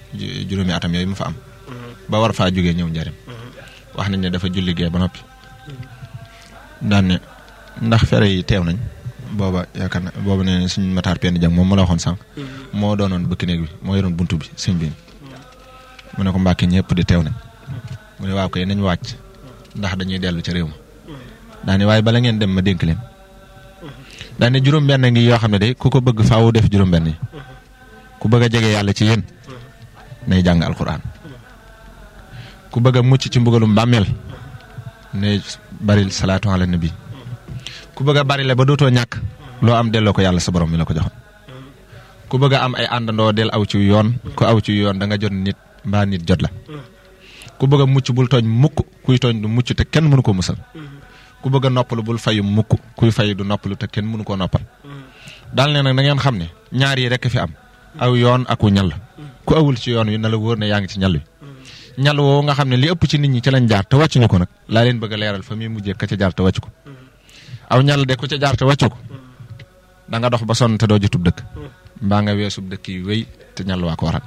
juróomi atam yooyu mu fa am ba war faa jógee ñëw njariñ wax nañ ne dafa julli gee ba noppi daan ne ndax fere yi teew nañ booba yaakaar na booba ne suñ mataar penn jàng moom ma la waxoon sànq moo doonoon bëkk néeg bi moo yoroon buntu bi sëñ bi mu ne ko mbàkke ñëpp di teew nañ mu ne waaw koy nañ wàcc ndax dañuy dellu ca réew ma daane waaye bala ngeen dem ma dénk leen daane juróom-benn ngi yoo xam ne de ku ko bëgg faawu def juróom-benn yi ku bëgg a jege yàlla ci yéen nay jàng alquran ku bëgg a mucc ci mbugalum bàmmeel ne baril salaatu ala nabi ku bëgg a bari la ba dootoo ñàkk loo am delloo ko yàlla sa borom mi la ko joxoon ku bëgg a am ay àndandoo del aw ci yoon ku aw ci yoon da nga jot nit mbaa nit jot la ku bëgg a mucc bul tooñ mukk kuy tooñ du mucc te kenn mënu ko musal ku bëgg a noppalu bul fayu mukk kuy fayu du noppalu te kenn mënu koo noppal daal ne nag na ngeen xam ne ñaar yi rekk fi am aw yoon ak wu ñal ku awul ci yoon wi na la wóor ne yaa ngi ci ñal wi ñal woowu nga xam ne li ëpp ci nit ñi ci lañ jaar te wàccuñu ko nag laa leen bëgg a leeral fa muy mujjee ka ca jaar te wàccu ko aw ñal de ku ca jaar te wàccu ko da nga dox ba sonn te doo jotub dëkk mbaa nga weesub dëkk yi wéy te ñal waa ko waral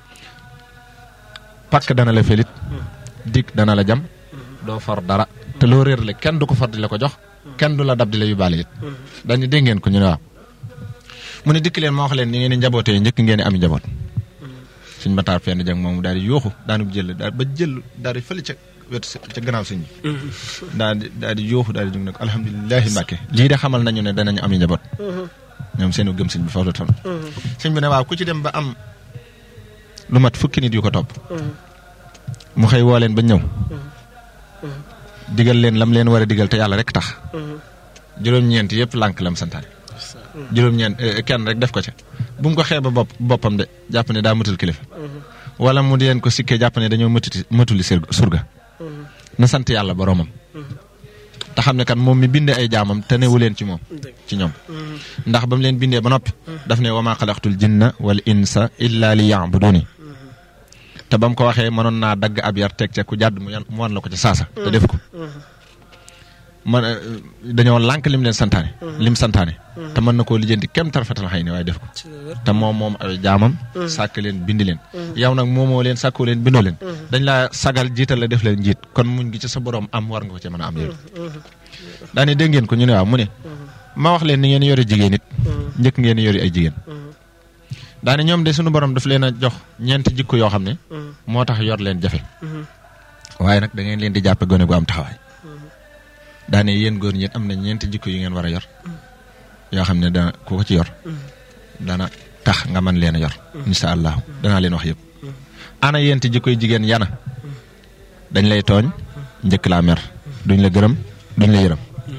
pakk dana la felit dig dana la jam doo for dara te loo réer le kenn du ko for di la ko jox kenn du la dab di la yóbbaale it dañu dégg ngeen ko ñu ne waaw mu ne dikk leen ma wax leen ni ngeen di njabootee njëkk ngeen di ami njaboot suñ mataar fenn jàng moom daal di yooxu daanu jël daal ba jël daal di fële ca wetu ca gannaaw sëñ bi daal di daal di yooxu daal di jóg nag alhamdulilahi mbàkke lii de xamal nañu ne danañu ami njaboot ñoom seenu gëm sëñ bi foofu la toll sëñ bi ne waaw ku ci dem ba am lu mat fukki nit yu ko topp mu xëy woo leen ba ñëw digal leen lam leen war a digal te yàlla rek tax juróom-ñeent yëpp lànk lam santaane juróom-ñeent kenn rek def ko ca bu mu ko xeeba bopp boppam de jàpp ne daa mëtul kilifa wala mu di leen ko sikkee jàpp ne dañoo mëtuti mëtuli surga na sant yàlla boromam te xam ne kan moom mi bindee ay jaamam te newu leen ci moom ci ñoom ndax ba mu leen bindee ba noppi daf ne wa maa xalaqtul jinna wal insa illa li ya'buduni te ba mu ko waxee mënoon naa dagg ab yar teg ca ku jàdd mu yan mu wan la ko ca saasa te def ko man dañoo lànk lim leen santaane lim santaane te mën na koo lijjanti kem tarfatal xëy ne waaye def ko te moom moom ay jaamam sàkk leen bind leen yow nag moomoo leen sàkkoo leen bindoo leen dañ laa sagal jiital la def leen njiit kon muñ gi ci sa borom am war nga ko ci mën a am yow daane dégg ngeen ko ñu ne waaw mu ne ma wax leen ni ngeen yore jigéen it njëkk ngeen yori ay jigéen daane ñoom de suñu borom daf leen a jox ñeenti jikko yoo xam ne moo tax yor leen jafe waaye nag da ngeen leen di jàppe gone gu am taxawaay daane yéen góor ñi am na ñeenti jikko yu ngeen war a yor yoo xam ne dana ku ko ci yor dana tax nga mën leen a yor insha allahu danaa leen wax yëpp ana yéenti jikkoy jigéen yana dañ lay tooñ njëkk laa mer duñ la gërëm duñ la yërëm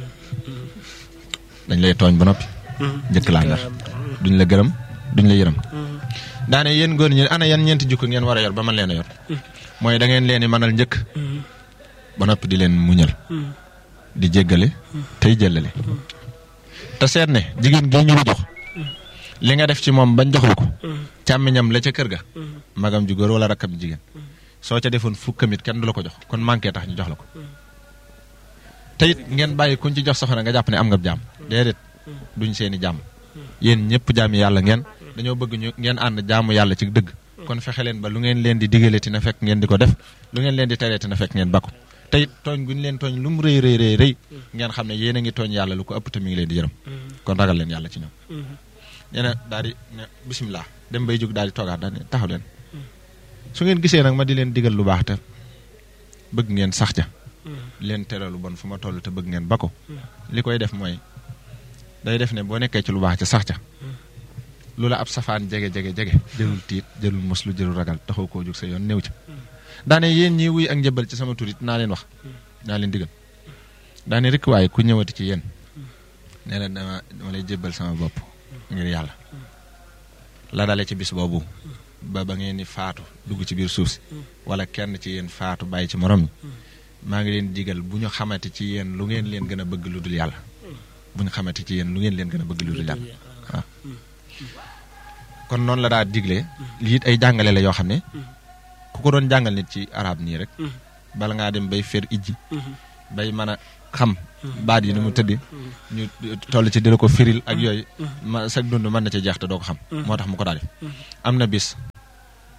dañ lay tooñ ba noppi njëkk laa mer duñ la gërëm duñ la yërëm daane yéen góor ñi ana yan ñeenti jikko ngeen war a yor ba man leen a yor mooy da ngeen leen di mënal njëkk ba noppi di leen muñal di jéggale tey jëllale te seet ne jigéen gi ñu la jox li nga def ci moom bañ jox la ko càmmiñam la ca kër ga magam ju góor wala rakkam jigéen soo ca defoon fukkamit kenn du la ko jox kon manqué tax ñu jox la ko te it ngeen bàyyi kuñ ci jox soxna nga jàpp ne am nga jàmm déedéet duñ seeni jàmm yéen ñëpp jaami yàlla ngeen dañoo bëgg ñu ngeen ànd jaamu yàlla ci dëgg kon fexe leen ba lu ngeen leen di digaleeti na fekk ngeen di ko def lu ngeen leen di tereeti na fekk ngeen bakku te it tooñ gu ñu leen tooñ lu mu rëy rëy rëy rëy ngeen xam ne yéen a ngi tooñ yàlla lu ko ëpp te mi ngi leen di yërëm kon ragal leen yàlla ci ñoom nee na daal di ne bisimilah dem bay jóg daal di toogaat daal ne taxaw leen su ngeen gisee nag ma di leen digal lu baax te bëgg ngeen sax ja leen tere lu bon fu ma toll te bëgg ngeen ba ko li koy def mooy day def ne boo nekkee ci lu baax ca sax ca lu la ab safaan jege jege jege jëlul tiit jëlul moslu jëlul ragal taxaw koo jóg sa yoon néew ca daane yéen ñii wuy ak njëbal ci sama turit naa leen wax naa leen digal daane rek waaye ku ñëwati ci yéen nee na dama dama lay jébbal sama bopp ngir yàlla la dale ci bis boobu ba ba ngeen di faatu dugg ci biir suuf si wala kenn ci yéen faatu bàyyi ci morom ñi maa ngi leen digal bu ñu xamante ci yéen lu ngeen leen gën a bëgg lu dul yàlla bu ñu xamante ci yéen lu ngeen leen gën a bëgg lu dul yàlla waaw kon noonu la daa diglee lii it ay jàngale la yoo xam ne ku ko doon jàngal nit ci arab nii rek bala ngaa dem bay fer ijji bay mën a xam baat yi ni mu tëddi ñu toll ci di la ko firil ak yooyu ma sag dund mën na ci jeex te doo ko xam moo tax mu ko daal def am na bis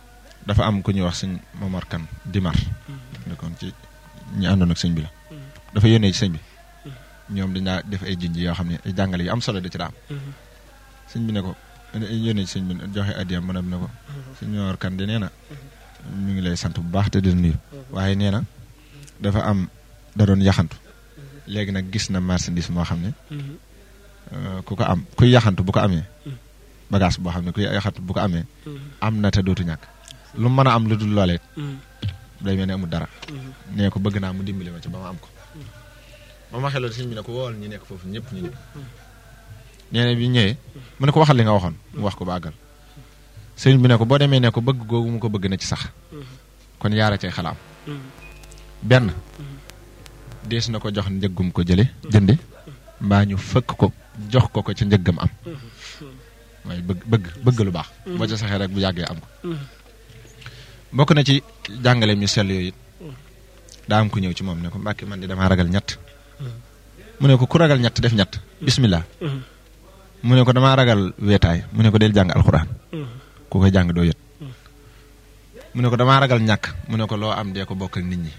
dafa am ku ñuy wax sëñ Momar Kan Dimar nekkoon ci ñi àndoon ak sëñ bi la dafa yónnee ci sëñ bi ñoom dañaa def ay jinj yoo xam ne ay jàngale yu am solo da ci daa am sëñ bi ne ko yónnee ci sëñ bi joxe addiyam mën a ne ko sëñ Momar Kan di nee na ñu ngi lay sant bu baax te di nuyu waaye nee na dafa am da doon yaxantu léegi nag gis na marchandise moo xam ne ku ko am kuy yaxantu bu ko amee bagage boo xam ne kuy yaxantu bu ko amee am na te dootu ñàkk lu mën a am lu dul loolee day mel ne amul dara nee ko bëgg naa mu dimbali ma ci ba ma am ko ba ma xeloon sëñ bi ne ko wool ñi nekk foofu ñëpp ñu ñëpp nee na bi ñëwee mu ne ko waxal li nga waxoon mu wax ko ba àggal sëñ bi ne ko boo demee ne ko bëgg googu mu ko bëgg na ci sax kon yaara cay xalaam benn dees na ko jox njëggum ko jële jënde mbaa ñu fëkk ko jox ko ko ca njëggam am waaye bëgg bëgg bëgg lu baax boo ca saxee rek bu yàggee am ko bokk na ci jàngaleem ñu sell yooyu it daa am ku ñëw ci moom ne ko mbàkki man di damaa ragal ñett mu ne ko ku ragal ñett def ñett bismillah mu ne ko damaa ragal weetaay mu ne ko del jàng alxuraan ku koy jàng doo yët mu ne ko damaa ragal ñàkk mu ne ko loo am dee ko bokk ak nit ñi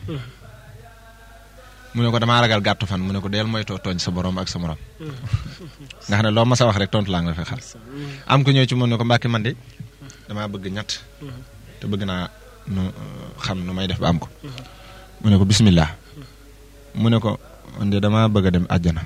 mu ne ko damaa ragal gàttu fan mu ne ko deel moytoo tooñ sa borom ak sa morom nga xam ne loo ma sa wax rek tontu laa nga fa xal am ku ñëw ci moom ne ko mbàkki man de damaa bëgg ñett te bëgg naa nu xam nu may def ba am ko mu ne ko bismillah mu ne ko man de damaa bëgg a dem àjjana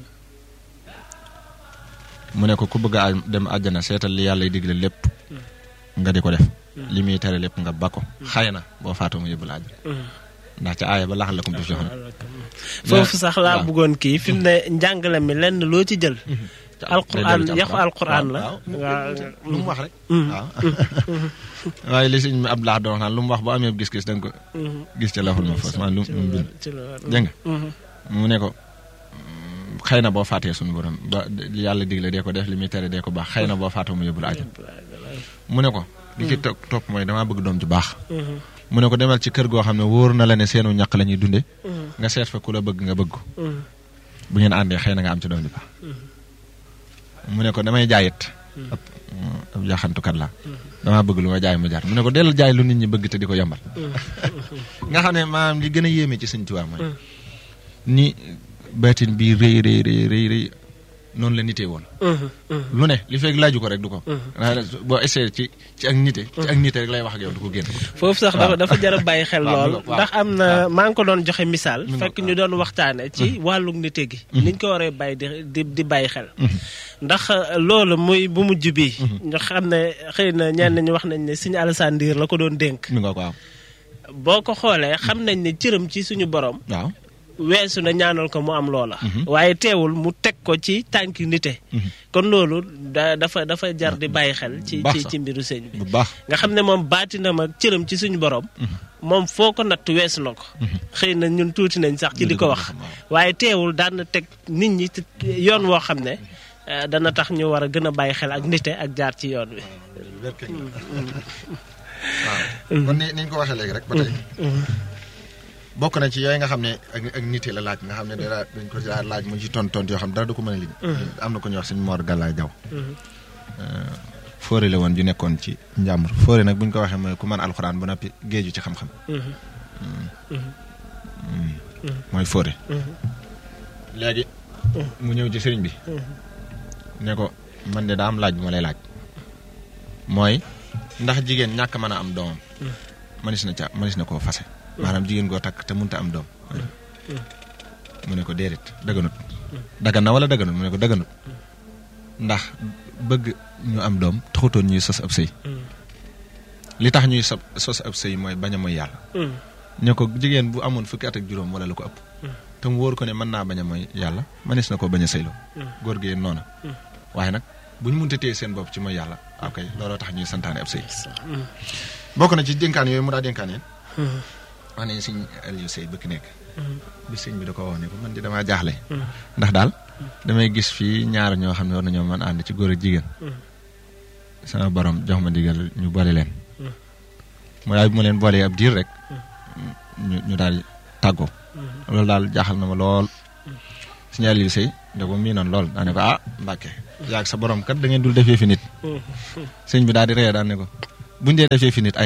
mu ne ko ku bëgg a dem àjjana seetal li yàlla digle lépp nga di ko def li muy tere lépp nga ba ko xëy na boo faatoo mu yóbbul àjjana ndax ca aaya ba laxal la ko def joxoon foofu sax laa bëggoon kii fi mu ne njàngale mi lenn loo ci jël alquran yaxu alquran la lu mu wax rek waaw waaye li sëñ mi ab laax doon wax naan lu mu wax bu amee gis-gis da nga ko gis ca laful ma fos maanaam lu mu bind dégg nga mu ne ko xëy na boo faatee suñu borom ba yàlla digle dee ko def li muy tere dee ko baax xëy na boo faatoo mu yóbbul àjjana mu ne ko li ci topp topp mooy damaa bëgg doom ju baax mu ne ko demal ci kër goo xam ne wóor na la ne seenu ñaq la ñuy dunde nga seet fa ku la bëgg nga bëgg ko bu ngeen àndee xëy na nga am ci doom ju baax mu ne ko damay jaayit ab ab yaxantukat la damaa bëgg lu ma jaay mu jaar mu ne ko dellu jaay lu nit ñi bëgg te di ko yombal nga xam ne maanaam li gën a yéeme ci sëñ Tuubaa mooy ni baatin bi rëy rëy rëy rëy rëy noonu la nitee woon lu ne li fekk laaju ko rek du ko boo essayé ci ci ak nite ci ak nite rek lay wax ak yow du ko génn foofu sax dafa dafa jar a bàyyi xel lool ndax am na maa ngi ko doon joxe misaal fekk ñu doon waxtaane ci wàllu nite gi niñ ko waree bàyyi di di bàyyi xel ndax loolu muy bu mujj bi ñu xam ne xëy na ñenn ñi wax nañ ne suñu Alassane Ndir la ko doon dénk waaw boo ko xoolee xam nañ ne cëram ci suñu borom waaw weesu na ñaanal ko mu am loola waaye teewul mu teg ko ci tànki nite kon loolu da dafa dafa jar di bàyyi xel ci ci ci mbiru sëñ bi bu baax nga xam ne moom baatinam ak cëram ci suñu borom moom foo ko natt weesu na ko xëy na ñun tuuti nañ sax ci di ko wax waaye teewul daan na teg nit ñi yoon woo xam ne dana tax ñu war a gën a bàyyi xel ak nite ak jaar ci yoon wi waaw kon ni niñ ko waxee léegi rek ba tey bokk na ci yooyu nga xam ne ak ak nite la laaj nga xam ne dara dañ ko ci laaj mu ci tont tont yoo xam ne dara du ko mën a lim am na ko ñuy wax suñu Mor Galaay Jaw fóore la woon ju nekkoon ci njàmbur fóore nag bu ñu ko waxee mooy ku mën alxuraan ba noppi géeju ci xam-xam mooy fóore léegi mu ñëw ci sëriñ bi ne ko man de daa am laaj bu ma lay laaj mooy ndax jigéen ñàkk mën a am doomam manis na ca manis na koo fase maanaam jigéen goo takk te mënta am doom mu ne ko déedéet daganut dagan na wala daganut mu ne ko daganut ndax bëgg ñu am doom taxutoon ñuy sos ab sëy li tax ñuy sos sos ab sëy mooy bañ a mooy yàlla ne ko jigéen bu amoon fukki at ak juróom wala lu ko ëpp te mu wóor ko ne mën naa bañ a mooy yàlla manis na ko bañ a sëyloo góor gi noona waaye nag bu ñu mënta téye seen bopp ci mooy yàlla ok looloo tax ñuy santaane ab sëy bokk na ci dénkaan yooyu mu daa dénkaan yéen wax nañu sëñ Aliou Sey bëkk nekk bi sëñ bi da ko wax ne ko man di damaa jaaxle ndax daal damay gis fii ñaar ñoo xam ne war nañoo mën ànd ci góor ak jigéen sama borom jox ma ndigal ñu boole leen mu daal bi ma leen boolee ab diir rek ñu ñu daal di tàggoo loolu daal jaaxal na ma lool sëñ Aliou Sey da ko mii noonu lool daa ne ko ah Mbàkke yaag sa borom kat da ngeen dul defee fi nit sëñ bi daal di ree daan ne ko buñ dee defee fi nit ay am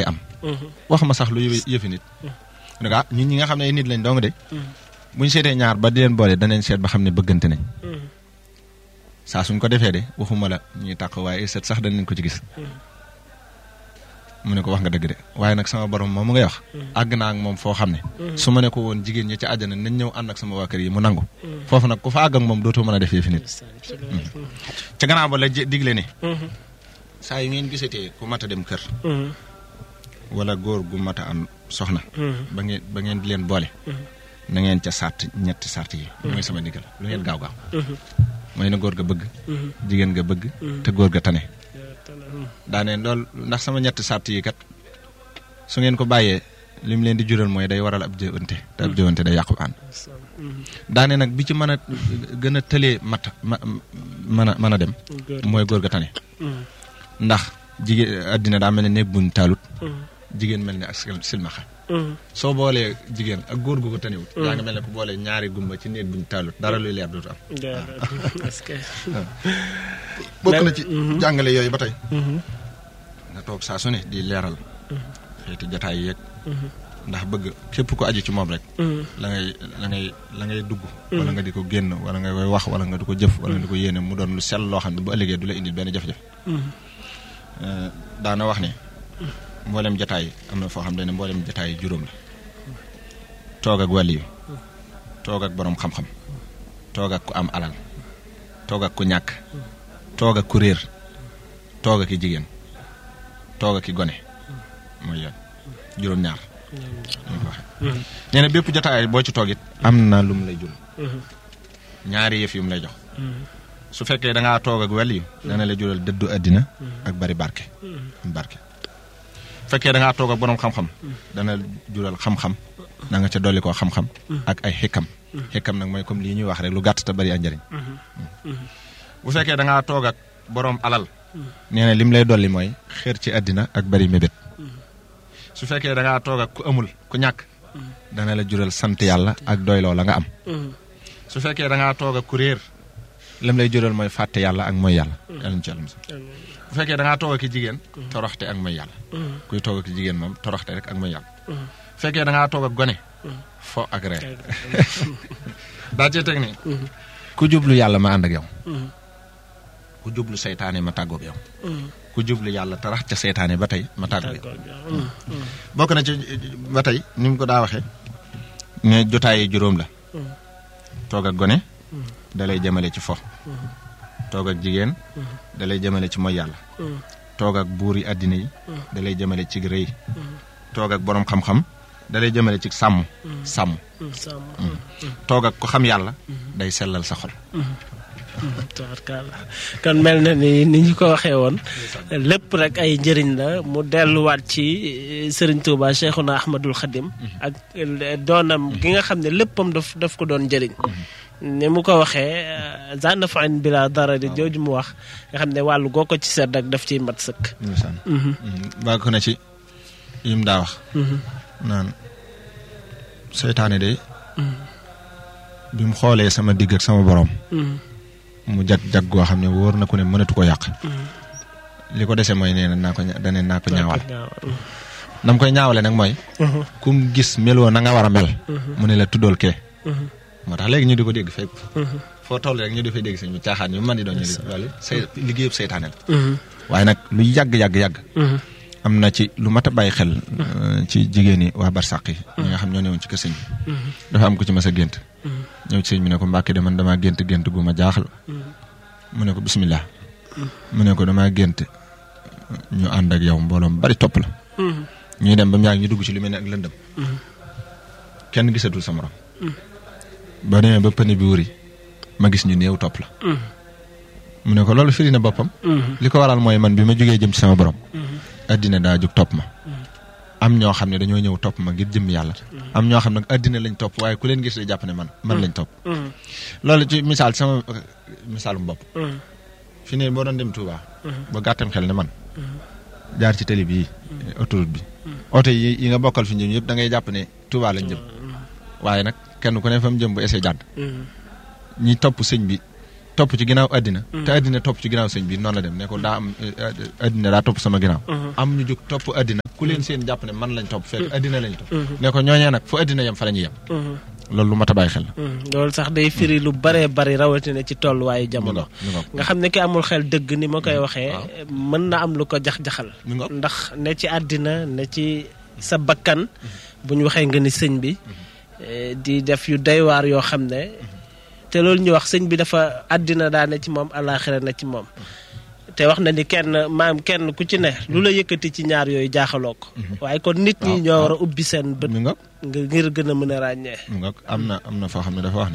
waxuma sax lu yëfi nit ne ko ah ñun ñi nga xam ne ay nit lañ dong de buñ seetee ñaar ba di leen boole danañ seet ba xam ne bëggante nañ saa suñ ko defee de waxuma la ñuy tàq waaye seet sax danañ ko ci gis mu ne ko wax nga dëgg de waaye nag sama borom moom mu ngay wax àgg naa ak moom foo xam ne su ma ne ko woon jigéen ñi ci àjjana nañ ñëw ànd ak sama waa kër yi mu nangu foofu nag ku fa àgg ak moom dootoo mën a def yëfi nit ca gannaaw ba la digle ne saa yu ngeen gisatee ku mat a dem kër wala góor gu mat a am soxna ba ngeen ba ngeen di leen boole na ngeen ca sart ñetti sart yi mooy sama ndigal lu ngeen gaaw gaaw mooy na góor ga bëgg jigéen nga bëgg te góor ga tane daane loolu ndax sama ñetti sart yi kat su ngeen ko bàyyee li mu leen di jural mooy day waral ab jëwante te ab jëwante day yàqu ànd daane nag bi ci mën a gën a tëlee mat ma mën a mën a dem mooy góor ga tane ndax jigéen addina daa mel ne néeg buñ taalut jigéen mel ne ak silmaxa soo boolee jigéen ak góor gu ko taniwut yaa ngi mel ne ku boolee ñaari gumba ci néeg buñ taalut dara luy leer dootu am bokk na ci jàngale yooyu ba tey nga toog saa su ne di leeral xeeti jataay yeeg ndax bëgg képp ko aju ci moom rek la ngay la ngay la ngay dugg wala nga di ko génn wala nga koy wax wala nga di ko jëf wala nga di ko yéene mu doon lu sell loo xam ne bu ëllëgee du la indil benn jafe-jafe daana wax ne mboolem jataay am na foo xam ne mboolem jataay juróom la toog ak wàll yi toog ak boroom xam-xam toog ak ku am alal toog ak ku ñàkk toog ak ku réer toog ak i jigéen toog ak i gone mooy yoon juróom-ñaar ñu ko waxee nee na bépp jataay boo ci toog it am na lu mu lay jur ñaari yëf yu mu lay jox su fekkee da ngaa toog ak wàll yi dana la jural dëddu àddina ak bari barke barke fekkee da ngaa toog ak boroom xam-xam dana jural xam-xam da nga ca dolli koo xam-xam ak ay xikam xikam nag mooy comme lii ñuy wax rek lu gàtt te bari a njëriñ bu fekkee da ngaa toog ak boroom alal nee na lim lay dolli mooy xër ci àddina ak bari mébét su fekkee da ngaa toog ak ku amul ku ñàkk dana la jural sant yàlla ak doyloo la nga am su fekkee da ngaa toog ak ku réer lim lay jural mooy fàtte yàlla ak mooy yàlla yàlla ñu ci yàlla bu fekkee da ngaa toog ak jigéen toroxte ak mooy yàlla kuy toog ak jigéen moom toroxte rek ak mooy yàlla bu fekkee da ngaa toog ak gone fo ak reer daa cee teg ni ku jublu yàlla ma ànd ak yow ku jublu seytaane ma tàggoog yow ku jublu yàlla tarax ca seytaane ba tey ma tàggoog yow bokk na ci ba tey ni mu ko daa waxee ne jotaayi juróom la toog ak gone dalay jëmale ci fo toog ak jigéen dalay jëmale ci mooy yàlla toog ak buur yi àddina yi dalay jëmale ci rëy toog ak boroom xam-xam dalay jëmale ci sàmm sàmm toog ak ku xam yàlla day sellal sa xol tabarkalla kon mel na ni ni ñu ko waxee woon lépp rek ay njëriñ la mu delluwaat ci sëriñ Touba Cheikhouna Ahmadul Khadim ak doonam gi nga xam ne léppam daf daf ko doon njëriñ ni mu ko waxee zanna fain bila dara di jooju mu wax nga xam ne wàllu goo ko ci seet rek daf ciy mat sëkk bàgg na ci yim daa wax naan seytaane de bi mu xoolee sama digg ak sama borom mu jag-jag goo xam ne wóor na ku ne mënatu ko yàq li ko dese mooy nee na naa ko dane naa ko ñaawal nam koy ñaawale nag mooy kum gis meloo na nga war a mel mu ne la tuddool kee moo tax léegi ñu di ko dégg fépp foo toll rek ñu di fay dégg sëñ bi caaxaan yu man di doon ñu di loolu say liggéeyub seytaane la waaye nag lu yàgg-yàgg-yàgg am na ci lu mat a bàyyi xel ci jigéen yi waa barsàq yi ñi nga xam ñoo newoon ci kër sëñ bi dafa am ko ci mas a gént ñëw ci sëñ bi ne ko mbàkke de man damaa gént gént gu ma jaaxal mu ne ko bismillah mu ne ko damaa gént ñu ànd ak yow mbooloom bari topp la ñuy dem ba mu yàgg ñu dugg ci lu mel ne ak lëndëm kenn gisatul sa morom ba demee ba pëni bi wuri ma gis ñu néew topp la mu ne ko loolu firi na boppam li ko waral mooy man bi ma jógee jëm ci sama borom addina daa jóg topp ma am ñoo xam ne dañoo ñëw topp ma ngir jëm yàlla am ñoo xam ne addina lañ topp waaye ku leen gis day jàpp ne man man lañ topp loolu ci misaal sama misaalum bopp fi ne boo doon dem Touba ba gàttam xel ne man jaar ci télé bii autoroute bi oto yi yi nga bokkal fi ñëw yëpp da ngay jàpp ne Touba lañ jëm waaye nag kenn ku ne fa mu jëm bu essayé jàdd ñi topp sëñ bi topp ci ginnaaw àddina te àddina topp ci ginnaaw sëñ bi noonu la dem ne ko daa am àddina daa topp sama ginnaaw am ñu jóg topp àddina ku ku leen seen jàpp ne man lañ topp fekk addina lañ topp ne ko ñooñee nag fu addina yem fa la ñuy yem loolu lu mat a bàyyi xel la loolu sax day firi lu baree bari rawatina ci tolluwaayu jamono ñu ngoog nga xam ne ki amul xel dëgg ni ma koy waxee mën na am lu ko jax-jaxal ñu ngoog ndax ne ci àddina ne ci sa bakkan bu ñu waxee nga ni sëñ bi eh, di def yu doy waar yoo xam ne te loolu ñu wax sëñ bi dafa àddina daa ne ci moom alaaxira na ci moom te wax na ni kenn maam kenn ku ci ne lu la yëkkati ci ñaar yooyu jaaxaloo ko waaye kon nit ñi waaw, ñoo waaw. war a ubbi seen bët ñu ngoog nga ngir gën a mën a ràññee ñu ngoog am na am na foo xam ne dafa wax ne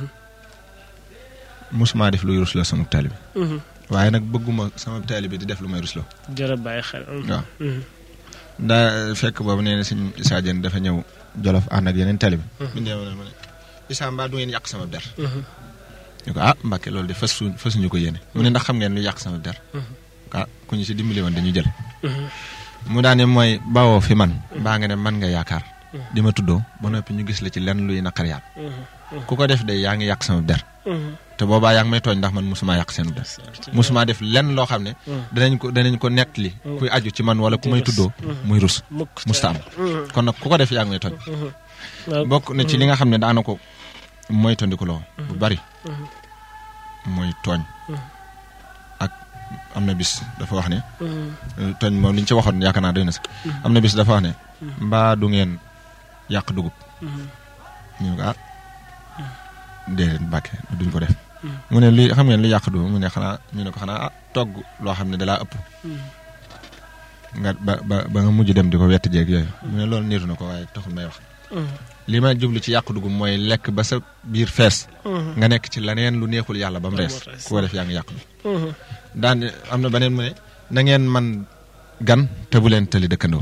musuma def luy rusloo sama taalibe waaye nag bëgguma sama taalibe di def lu may rusloo jërë bàyyi xel waaw daa fekk boobu nee na sëñ Issa Diène dafa ñëw Jolof ànd ak yeneen taalibe bi ñëw na ma ne Issa mbaa du ngeen yàq sama der ñu ko ah Mbàkke loolu de fas su fasuñu ko yéene mu ne ndax xam ngeen lu yàq sama der ah ku ñu si dimbali woon dañu jël mu daane mooy bawoo fi man baa nga ne man nga yaakaar di ma tuddoo ba noppi ñu gis la ci lenn luy naqar yàlla ku ko def de yaa ngi yàq sama der te boobaa yaa ngi may tooñ ndax man musuma yàq seen der musuma def lenn loo xam ne danañ ko danañ ko nettali kuy aju ci man wala ku may tuddoo muy rus mukk musta am kon nag ku ko def yaa ngi may tooñ bokk na ci li nga xam ne daana ko moytandiku loo bu bari mooy tooñ ak am na bis dafa wax ne tooñ moom li ñu ci waxoon yaakaar naa doy na sax am na bis dafa wax ne mbaa du ngeen yàq dugub ñu ne ko ah déedéet Mbàkke duñ ko def mu ne li xam ngeen li yàq dugub mu ne xanaa ñu ne ko xanaa ah togg loo xam ne dalaa ëpp nga ba ba ba nga mujj dem di ko wett jeeg yooyu mu ne loolu niiru na ko waaye taxul may wax li ma jublu ci yàq dugub mooy lekk ba sa biir fees nga nekk ci leneen lu neexul yàlla ba mu rees ku ko def yaa ngi yàq dugub daan am na beneen mu ne na ngeen man gan te bu leen tëli dëkkandoo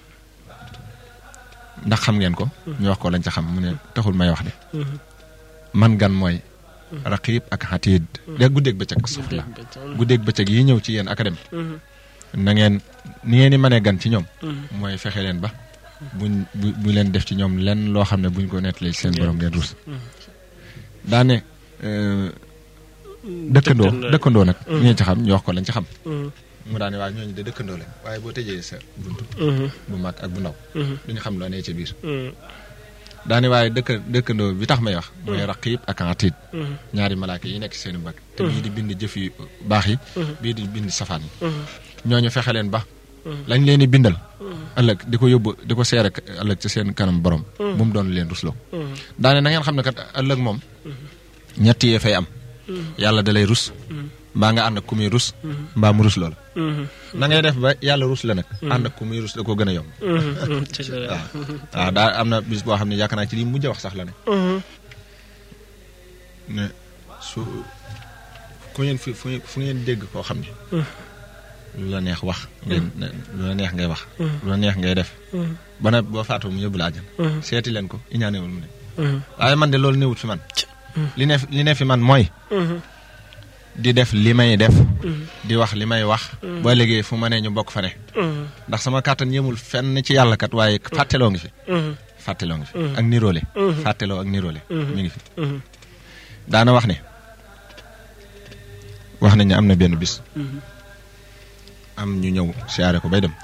ndax xam ngeen ko ñu wax ko lañ ca xam mu ne taxul may wax de man gan mooy raqiib ak xatiid de guddeeg bëccëg astafurlah guddeeg bëccëg yi ñëw ci yéen académie na ngeen ni ngeen di mënee gan ci ñoom mooy fexe leen ba buñ bu bu leen def ci ñoom lenn loo xam ne buñ ko nettalee seen borom ngeen rus daane dëkkandoo dëkkandoo nag ngeen ci xam ñu wax ko lañ ci xam mu daane waa ñooñu de dëkkandoo lañ waaye boo tëjee sa buntu bu mag ak bu ndaw duñu xam loo nee ca biir daane waaye dëkk dëkkandoo bi tax may wax mooy raqiib ak atiid ñaari malaaka yi nekk ci seen mbagg te bii di bind jëf yu baax yi bii di bind safaan yi ñooñu fexe leen ba lañ leen di bindal ëllëg di ko yóbbu di ko seere ëllëg ci seen kanam borom bu mu doon leen rusloo daane na ngeen xam ne kat ëllëg moom ñett yee fay am yàlla da lay rus mbaa nga ànd ak ku muy rus mbaa mu rus loola na ngay def ba yàlla rus la nag ànd ak ku muy rus da ko gën a yomb waaw waaw daa am na bis boo xam ne yaakaar naa ci li mujj a wax sax la ne ne su ku ngeen fi fu fu ngeen dégg koo xam ne lu la neex wax ngeen lu la neex ngay wax lu la neex ngay def ba na boo faatoo mu yóbbu la àjjan seeti leen ko iñaanewul mu ne waaye man de loolu néewut fi man li ne li ne fi man mooy di def li may def di wax li may wax ba léegi fu ma ne ñu bokk fa ne ndax sama kàttan yemul fenn ci yàlla kat waaye fàtteloo ngi fi fàtteloo ngi fi ak niroole fàtteloo ak niroole mi ngi fi daana wax ne wax nañ ne am na benn bis am ñu ñëw siyaare ko bay dem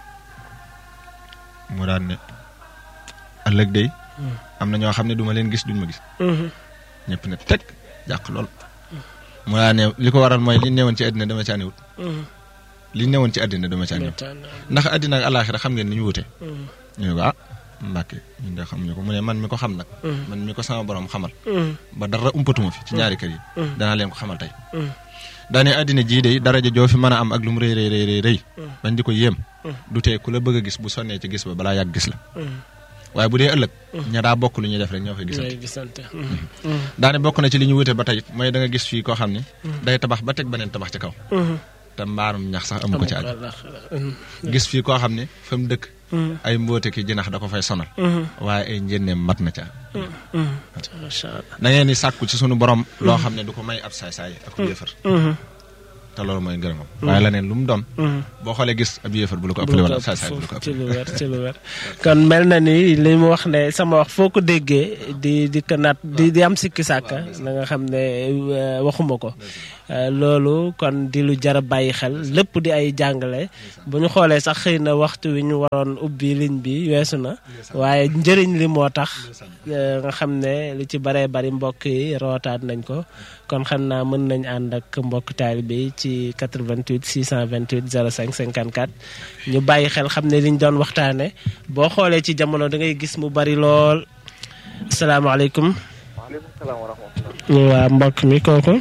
mu daan ne ëllëg day am na ñoo xam ne duma leen gis duñ ma gis ñëpp ne teg jàq lool mu daan ne li ko waral mooy li newoon ci àddina dama caa newut li newoon ci àddina dama caa newut ndax àddina ak alaaxira xam ngeen ni ñu wute ñu ne ko ah Mbàkke ñun de xam ñu ko mu ne man mi ko xam nag man mi ko sama borom xamal ba dara umpatuma fi ci ñaari kër yi danaa leen ko xamal tey daane àddina jii de daraja joo fi mën a am ak lu mu rëy rëy rëy rëy bañ di ko yéem du tee ku la bëgg a gis bu sonnee ci gis ba balaa yàgg gis la waaye bu dee ëllëg ña daa bokk lu ñuy def rek ñoo fay gisante daane bokk na ci li ñu wute ba tey mooy da nga gis fii koo xam ne day tabax ba teg beneen tabax ci kaw te mbaarum ñax sax amu ko ci àgg gis fii koo xam ne fa mu dëkk ay mboote ki jinax da ko fay sonal waaye ay njënneem mat na ca da ngeen di sàkku ci sunu borom loo xam ne du ko may ab saay-saay ak yéefar te loolu mooy ngërëmam waaye la neen lu mu doon boo xoolee gis ab yéefar bu la ko ëppale wala ab saay-saay bu la ko ci lu wér ci lu wér kon mel na ni li mu wax ne sama wax foo ko déggee di di ko naat di di am sikki sàkka na nga xam ne waxuma ko loolu kon di lu jar a bàyyi xel lépp di ay jàngale bu ñu xoolee sax xëy na waxtu wi ñu waroon ubbi ligne bi weesu na waaye njëriñ li moo tax nga xam ne lu ci baree bari mbokk yi rootaat nañ ko kon xam naa mën nañ ànd ak mbokk taalibe yi ci 88 628 05 54 ñu bàyyi xel xam ne liñ doon waxtaane boo xoolee ci jamono da ngay gis mu bari lool asalaamaaleykum. waaleykum salaam wa rahmatulah. waa mbokk mi kooku.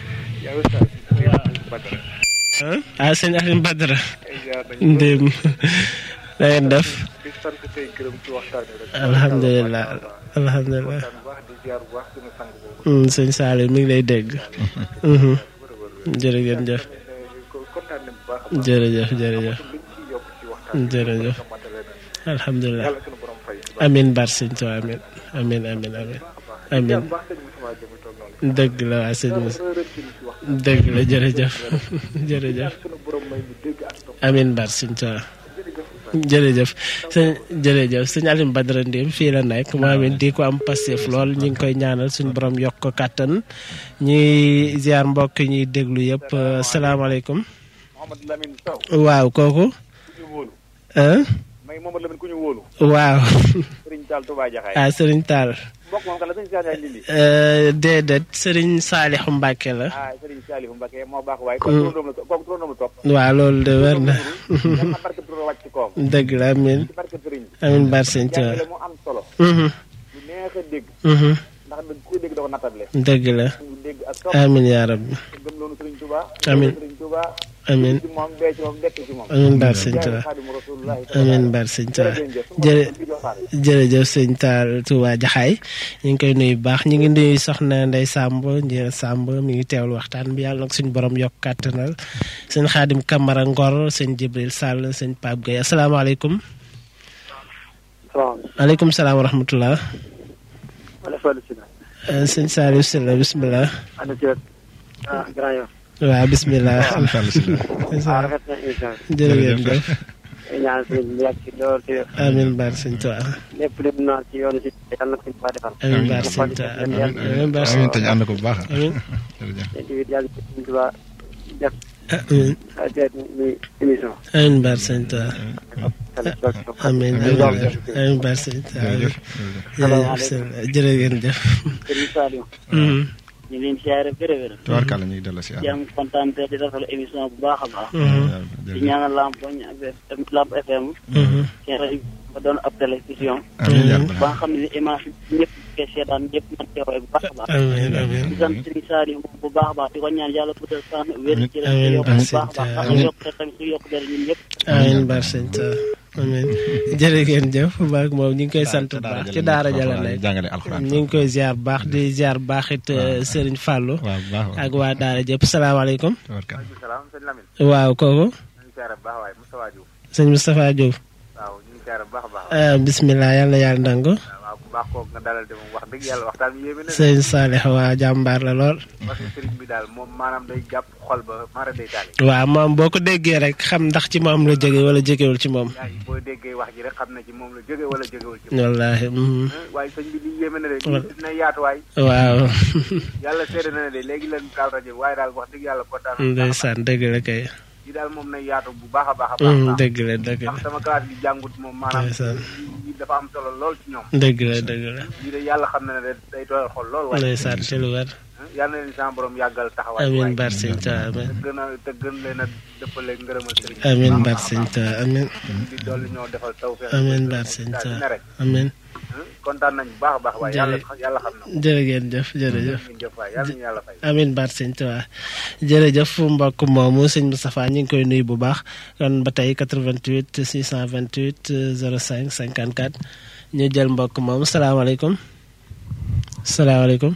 waaw. ah sëñ Alioune Badara. ndéem na ngeen def. di sant tey gërëm ci waxtaan bi rek. alhamdulilah alhamdulilah. di ziar bu baax suñu sang boobu. sëñ Saliou mi ngi lay dégg. jërëjëf jëf. kontaan nañ bu baax a baax. jërëjëf jërëjëf. liñ ciy yokk ci waxtaan bi. jërëjëf. alhamdulilah. yàlla suñu borom fay. amin bar sëñ Tuubaa amin amin amin amin amin bu baax sëñ Moussa Diop toog noonu. dëgg la waa sëñ Moussa dara rëcc ñu ci waxtaan. dëgg la jërëjëf jërëjëf suñu borom may ñu dégg ak topp. amin bar sëñ Tuubaa jërëjëf sëñ jërëjëf sëñ Alioune Badara Ndim fii la nekk moom it di ko am passif lool ñu ngi koy ñaanal suñu borom yokk ko kàttan ñuy ziar mbokk ñuy déglu yëpp salaamaaleykum Mouhamadou Lamine Sow. waaw kooku ku ñu wóolu. ah may Mouhamadou Lamine ku ñu wóolu. waaw Serigne Tall Touba Jaxaay. ah Serigne Tall mbokk moom kan la sëñ Cheikh Ndiaye Ndindi. déedéet Serigne Saalixu Mbàkke la ah Serigne Saliou Mbacké moo baax waaye. kooku turandoom la kooku turandoom la topp. waaw loolu de wér na yal na barke tur wàcc ci kawam. dëgg la amin ci barke Serigne bi. amin bar sëñ Tuubaa jàngale mu am solo. Mhm, lu neex a dégg. mhm, ndax nag ku dégg doo ko nattable. dëgg la ñu dégg ak topp. amin yaa rabbi gëm loonu Serigne Touba. Amiin. Serigne Touba. amin ci moom dee ci moom dekk ci moom. amin bar sëñ jaay Tuubaa Xaadimu Rasuulullaahi. amin bar sëñ Tuubaa jërëjëf. jërë Di joxaale. jërëjëf sëñ Taal Touba Jaxaay ñu ngi koy nuyu bu baax ñu ngi nuyu soxna Ndey Sàmb njëriñ Sàmb mi ngi teewlu waxtaan bi yàlla nag suñu borom yokk kàttanal sëñ Xaadim Kamara Ngor sëñ Jibril Sall sëñ Pape Gueye asalaamaaleykum salaamaaleykum. aleykum salaam wa rahmatullah Wala Fallou Sylla. Euh, sëñ Saliou Sylla bismillah Ana ci ah grand yow. waaw bismillah ah rafet na émission bi. jërëjëf jëf ñaan sëñ bi yàgg ci lool ci amin baar sëñ Tuubaa lépp lépp naan ci yoonu si yàlla na ko ba defal. amin baar sëñ Tuubaa amin amin baar sëñ amiin te ñu ànd ko bu baax. amin jërëjëf. te tamit yàlla ci sëñ Tuubaa def amin teet muy émission. amin baar sëñ Tuubaa amin amin amin baar sëñ Tuubaa jërëjëf. jërëjëf sëñ jërë ngeen jëf Serigne Saliou Mhm, ñu ngi leen siyaare béré béré tubaarkàlla ñu ngi dellu si di am kontaan te di rafetlu émission bu baax a baax mhm, di jërëjëf. ñaanal Lamp Poñ ak Lamp FM mhm. seen rajo ba doon ab télévision amiin yaa rabbal ba nga xam ne image yi ñëpp koy seetaan ñëpp mën cee roy bu baax a baax amin amin di sant Serigne Saliou bu baax a baax di ko ñaan yàlla guddal fan wér ci Amiin, leen yokk bu amiin, baax a baax ndax amiin. yokk te tamit su yokk dara ñun ñëpp amin baar sëñ Tuubaa amin jërë ngeen jëf baak moom ñu ngi koy sant bu baax ci daara jala nekk jàngale alxuraan. ñu ngi koy ziar bu baax di ziar bu baax it Serigne Fallou waaw bu baax waaw. ak waa daara jëpp salaamaaleykum tubaarkàlla. salaam sëñ Lamine. waaw kooku ñu ngi siyaare bu baax waaye Moustapha Diouf. sëñ Moustapha Diouf waaw ñu ngi siyaare bu baax a baax. ah, bismillah yàlla na yàlla nangu waaw bu baax kooku nga dalal de moom wax dëgg yàlla waxtaan bi yéeme na de. sëñ Saalix waa jàmbaar la lool parce que sëriñ bi daal moom maanaam day jàpp xol ba mara day taali. waaw moom boo ko déggee rek xam ndax ci moom la jóge wala jógewul ci moom yaa ngi booy déggee wax ji rek xam na ci moom la jóge wala jógewul ci moom. wallaahi mhm. waaye sëñ bi lii yéeme na de. Wal- lii dina yaatu waay. waaw yàlla seede na ne de léegi leen taal rajo bi waaye daal wax dëgg yàlla kontaan na. ndeysaan dëgg la kay lii daal moom na yaatu bu baax a baax a baax. Mhm, baax. dëgg la dëgg la ndax sama classe bi jàngut moom maanaam. Ndeysaan. lii dafa am solo lool ci ñoom. dëgg la dëgg la lii de yàlla xam na ne de day doyal xol lool waaye. ndeysaan ci lu wér yàlla na leen sama borom yàggal taxawaay. amin waaye. bar sëñ Tuubaa amin te gën a te gën leen a dëppale ngërëmal sëriñ bi. amin baax a bar baax a sëñ baax. Tuubaa amin di dolli ñoo defal tawfeex. amin bar sëñ daal di ne Tuubaa rek. amin kontaan nañ bu baax a baax waaye yàlla Jërëjëf. yàlla xam na ko. jërë ngeen jëf jërëjëf ngeen jëf waaye yàlla ñu yàlla fay. amin baat sëñ Tuubaa jërëjëf mbokk moomu sëñ Moustapha ñu ngi koy nuyu bu baax kon ba tey 88 628 05 54 ñu jël mbokk moomu salaamaaleykum salaamaaleykum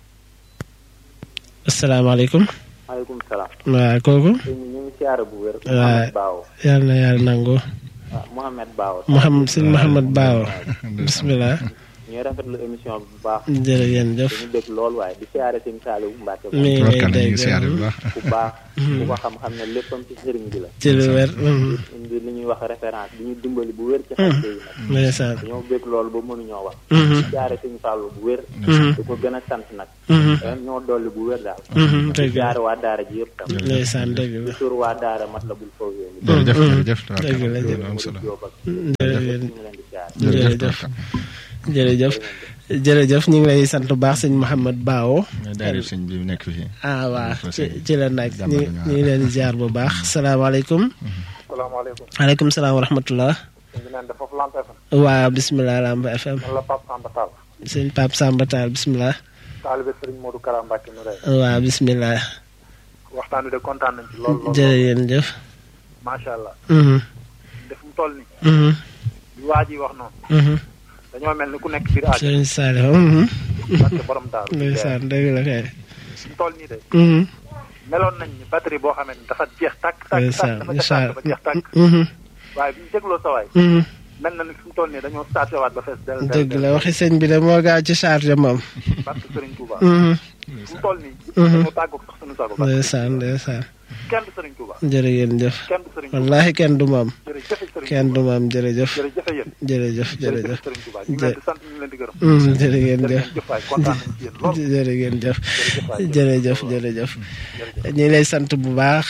asalaamaaleykum maaleykum salaam. waaw kooku ñu ngi siyaare bu wér. waaw Mohamed Baawo. yàlla na yàlla nangu waaw Mohamed Baawo. Mouhamed sëñ Mouhamed Baawo bisimilah ñu ñuy rafetlu émission bi bu baax jërëjëf dañu dégg lool waaye di siyaare sëñ Saliou Mbacke mi ngi lay tubarkalla ñu ngi dégg siyaare bu baax ku baax ku ko xam-xam ne léppam ci sëriñ bi la ci lu wér indi li ñuy wax référence di ñu dimbali bu wér ci xaste yi nag ndeysaan dañoo bégg loolu ba mënuñoo wax Mhm. siyaare sëñ Fallou bu wér Mhm. di ko gën a sant nag Mhm. ren ñoo dolli bu wér daal Mhm, di dëgg la siyaare waa daara ji yëpp tam ndeysaan dëgg la di tur waa daara mat la bul faw yooyu jërëjëf jërëjëf dëgg la tubarkalla jërëjëf. loolu am solo Jóob ak jërëjëf ñu ngi leen di siyaare jërëjëf jërëjëf tubarkalla jërëjëf jërëjëf ñu ngi lay sant bu baax sëñ Mouhamed Bao daari sëñ bi nekk fii ah waa Fa ci sëñ ci la nag jàmm ñu lañu ñu ngi leen di ziar bu baax salaamaaleykum salaamaaleykum aleykum salaam wa rahmatullah ñu ngi naan foofu Lamp FM waa bisimilah Lamp FM man la Pape Samba Tall sëñ Pape Samba Tall bisimilah taalibe Serigne Modou Kara Mbacke mu rey waa bisimilah waxtaan wi de kontaan nañ ci lool lool jërëjëf macha allah mhm def mu toll ni mhm bi waa ji wax noonu mhm dañoo mel ni ku nekk biir aaj sëñ Saliou mhm parce que borom daaru ndeysaan dëgg la kay mu toll nii de mhm meloon nañ ni batterie boo xamee ni dafa jeex tàkk tàkk tàkk ndeysaan dafa jeex tàkk dafa jeex tàkk mhm waaye bi ñu dégloo sa waay mhm mel na ni fi mu toll nii dañoo starté waat ba fees del del dëgg la waxi sëñ bi de moo gaaw ci charge moom parce que Serigne Touba mhm fi mu toll nii Mhm. dañoo tàggoog sax suñu sago parce ndeysaan ndeysaan que kenn du Serigne Touba jërë ngeen jëf kenn du Serigne Touba wallahi kenn du moom jërëjëf Serigne kenn du moom jërëjëf jërëjëf yéen jërëjëf jërëjëf jërëjëf Serigne Touba ñu ngi leen di sant ñu ngi leen di gërëm mhm jërë ngeen jëf jërëjëf waay kontaan nañ ci yéen lool jërë ngeen jëf jërëjëf waay jërëjëf jërëjëf ñu ngi lay sant bu baax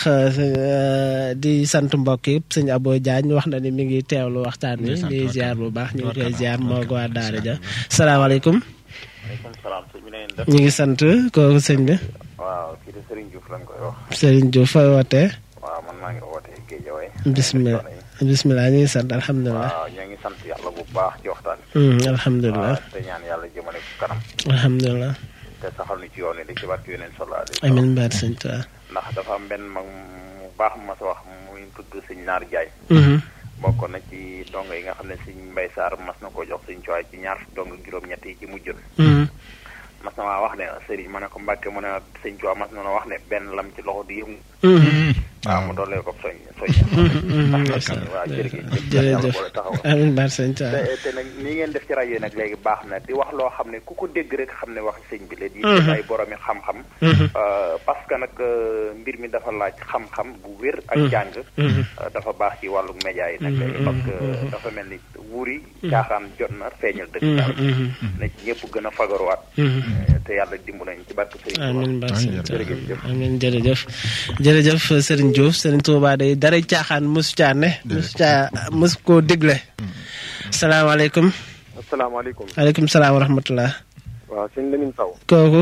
euh, di sant mbokk yëpp sëñ Abo Diagne wax na ni mi ngi teewlu waxtaan wi Ndeysaan, di tubarkalla. ziar bu baax ñu ngi koy Tubarkalla, ziar moo ko waa tubarkalla. daara ja salaamaaleykum waaleykum salaam sëñ bi na ngeen def ñu ngi sant kooku sëñ bi waaw kii de Serigne Diouf lañ koy wax Serigne Diouf fooy wootee waaw man maa ngi wootee Géejawaay bismillah bismillah ñu ngi sant alhamdulilah waaw ñoo ngi sant yàlla bu baax ci waxtaan Hmm, alhamdulilah waaw te ñaan yàlla jëmale ko kanam alhamdulilah te saxal ni ci yoon wi di ci barke yeneen sallallahu alayhi wa sallam amin baat sëñ Tuubaa ndax dafa am benn mag mu baax mu ma sa wax muy tudd sëñ Naar Jaay Mhm, bokkoon na ci dongo yi nga xam ne sëñ Mbay Saar mas na ko jox sëñ Cuwaay ci ñaar dong juróom-ñett yi ci mujjoon mhm, mas na maa wax ne sëriñ ma ne ko Mbàkke mu ne sëñ Cuwaay mas na ma wax ne benn lam ci loxo di yëngu mhm, waaw mu doolee ko soñ soñ mhm, ndax ndeysaan, nag waaw jërëjëf jërëjëf yàlla boole taxawal amin baat sëñ Tuubaa te te nag nii ngeen def ci rajo yi nag léegi baax na di wax loo xam ne ku ko dégg rek xam ne wax sëñ bi la di Mhm. ay boromi xam-xam Mhm, Euh, parce que nag euh, mbir mi dafa laaj xam-xam bu wér ak Mhm. jàng mhm, euh, dafa baax ci wàllu média yi nag Mhm, léegi parce que mhm. dafa mel ni wuri caaxaan jot na feeñal dëgg mhm, daal mhm, na ci ñëpp gën a fagaruwaat mhm. Euh, te yàlla dimbu nañ ci barke sëñ Tuubaa amin baat sëñ Tuubaa jërëjëf amin jërëjëf jërëjëf Serigne Diouf Serigne Touba day dara caaxaan mosu caa ne mosu caa mosu koo dégle salaamaaleykum asalaamaaleykum aleykum salaam wa rahmatullah waaw sëñ Lamine Sow kooku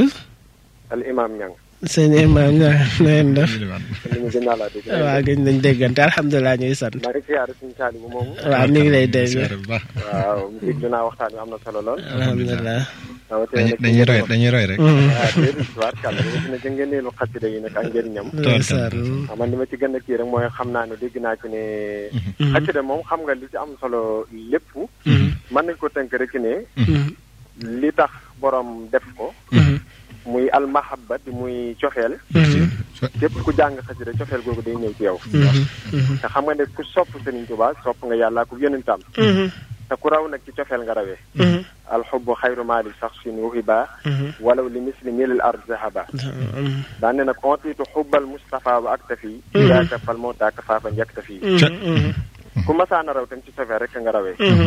al imam ñang sëñ imam ña na ngeen def li ñu gën naa laa dégg waaw gëj nañ déggante alhamdulilah ñuy sant maa ngi siyaare suñu saali bu moomu waaw mi ngi lay dégg siyaare bu baax waaw dégg naa waxtaan wi am na solo lool alhamdulilah rawatina dañuy dañuy nag roy dañuy roy rek Mhm. waaw déedéet tubaarkàlla rawatina ca ngëneelu xasida yi nag ak njëriñam ndeysaan xam man li ma ci gën a kii rek mooy xam naa ne dégg naa ci ne Mhm. xasida moom xam nga li ci am solo lépp Mhm. mën nañ ko tënk rek ne Mhm. li tax borom def ko Mhm. muy almahabba di muy cofeel Mhm. képp ku jàng xasida cofeel googu day ñëw ci yow Mhm. Mhm. te xam nga ne ku sopp Sëriñ Tuubaa sopp nga yàlla ku yonentam Mhm. te ku raw nag ci cofeel nga rawee Mhm. alxubbu xayru maali saxsin wuhiba Mhm. walaw li misli milil ard zahaba Mhm. daan ne nag ontiitu xubbal Mustafa wa aktafi yaaka fal moo taaka faafa njëktafi Mhm. ku masaana raw tam ci cofeel rek nga rawee Mhm.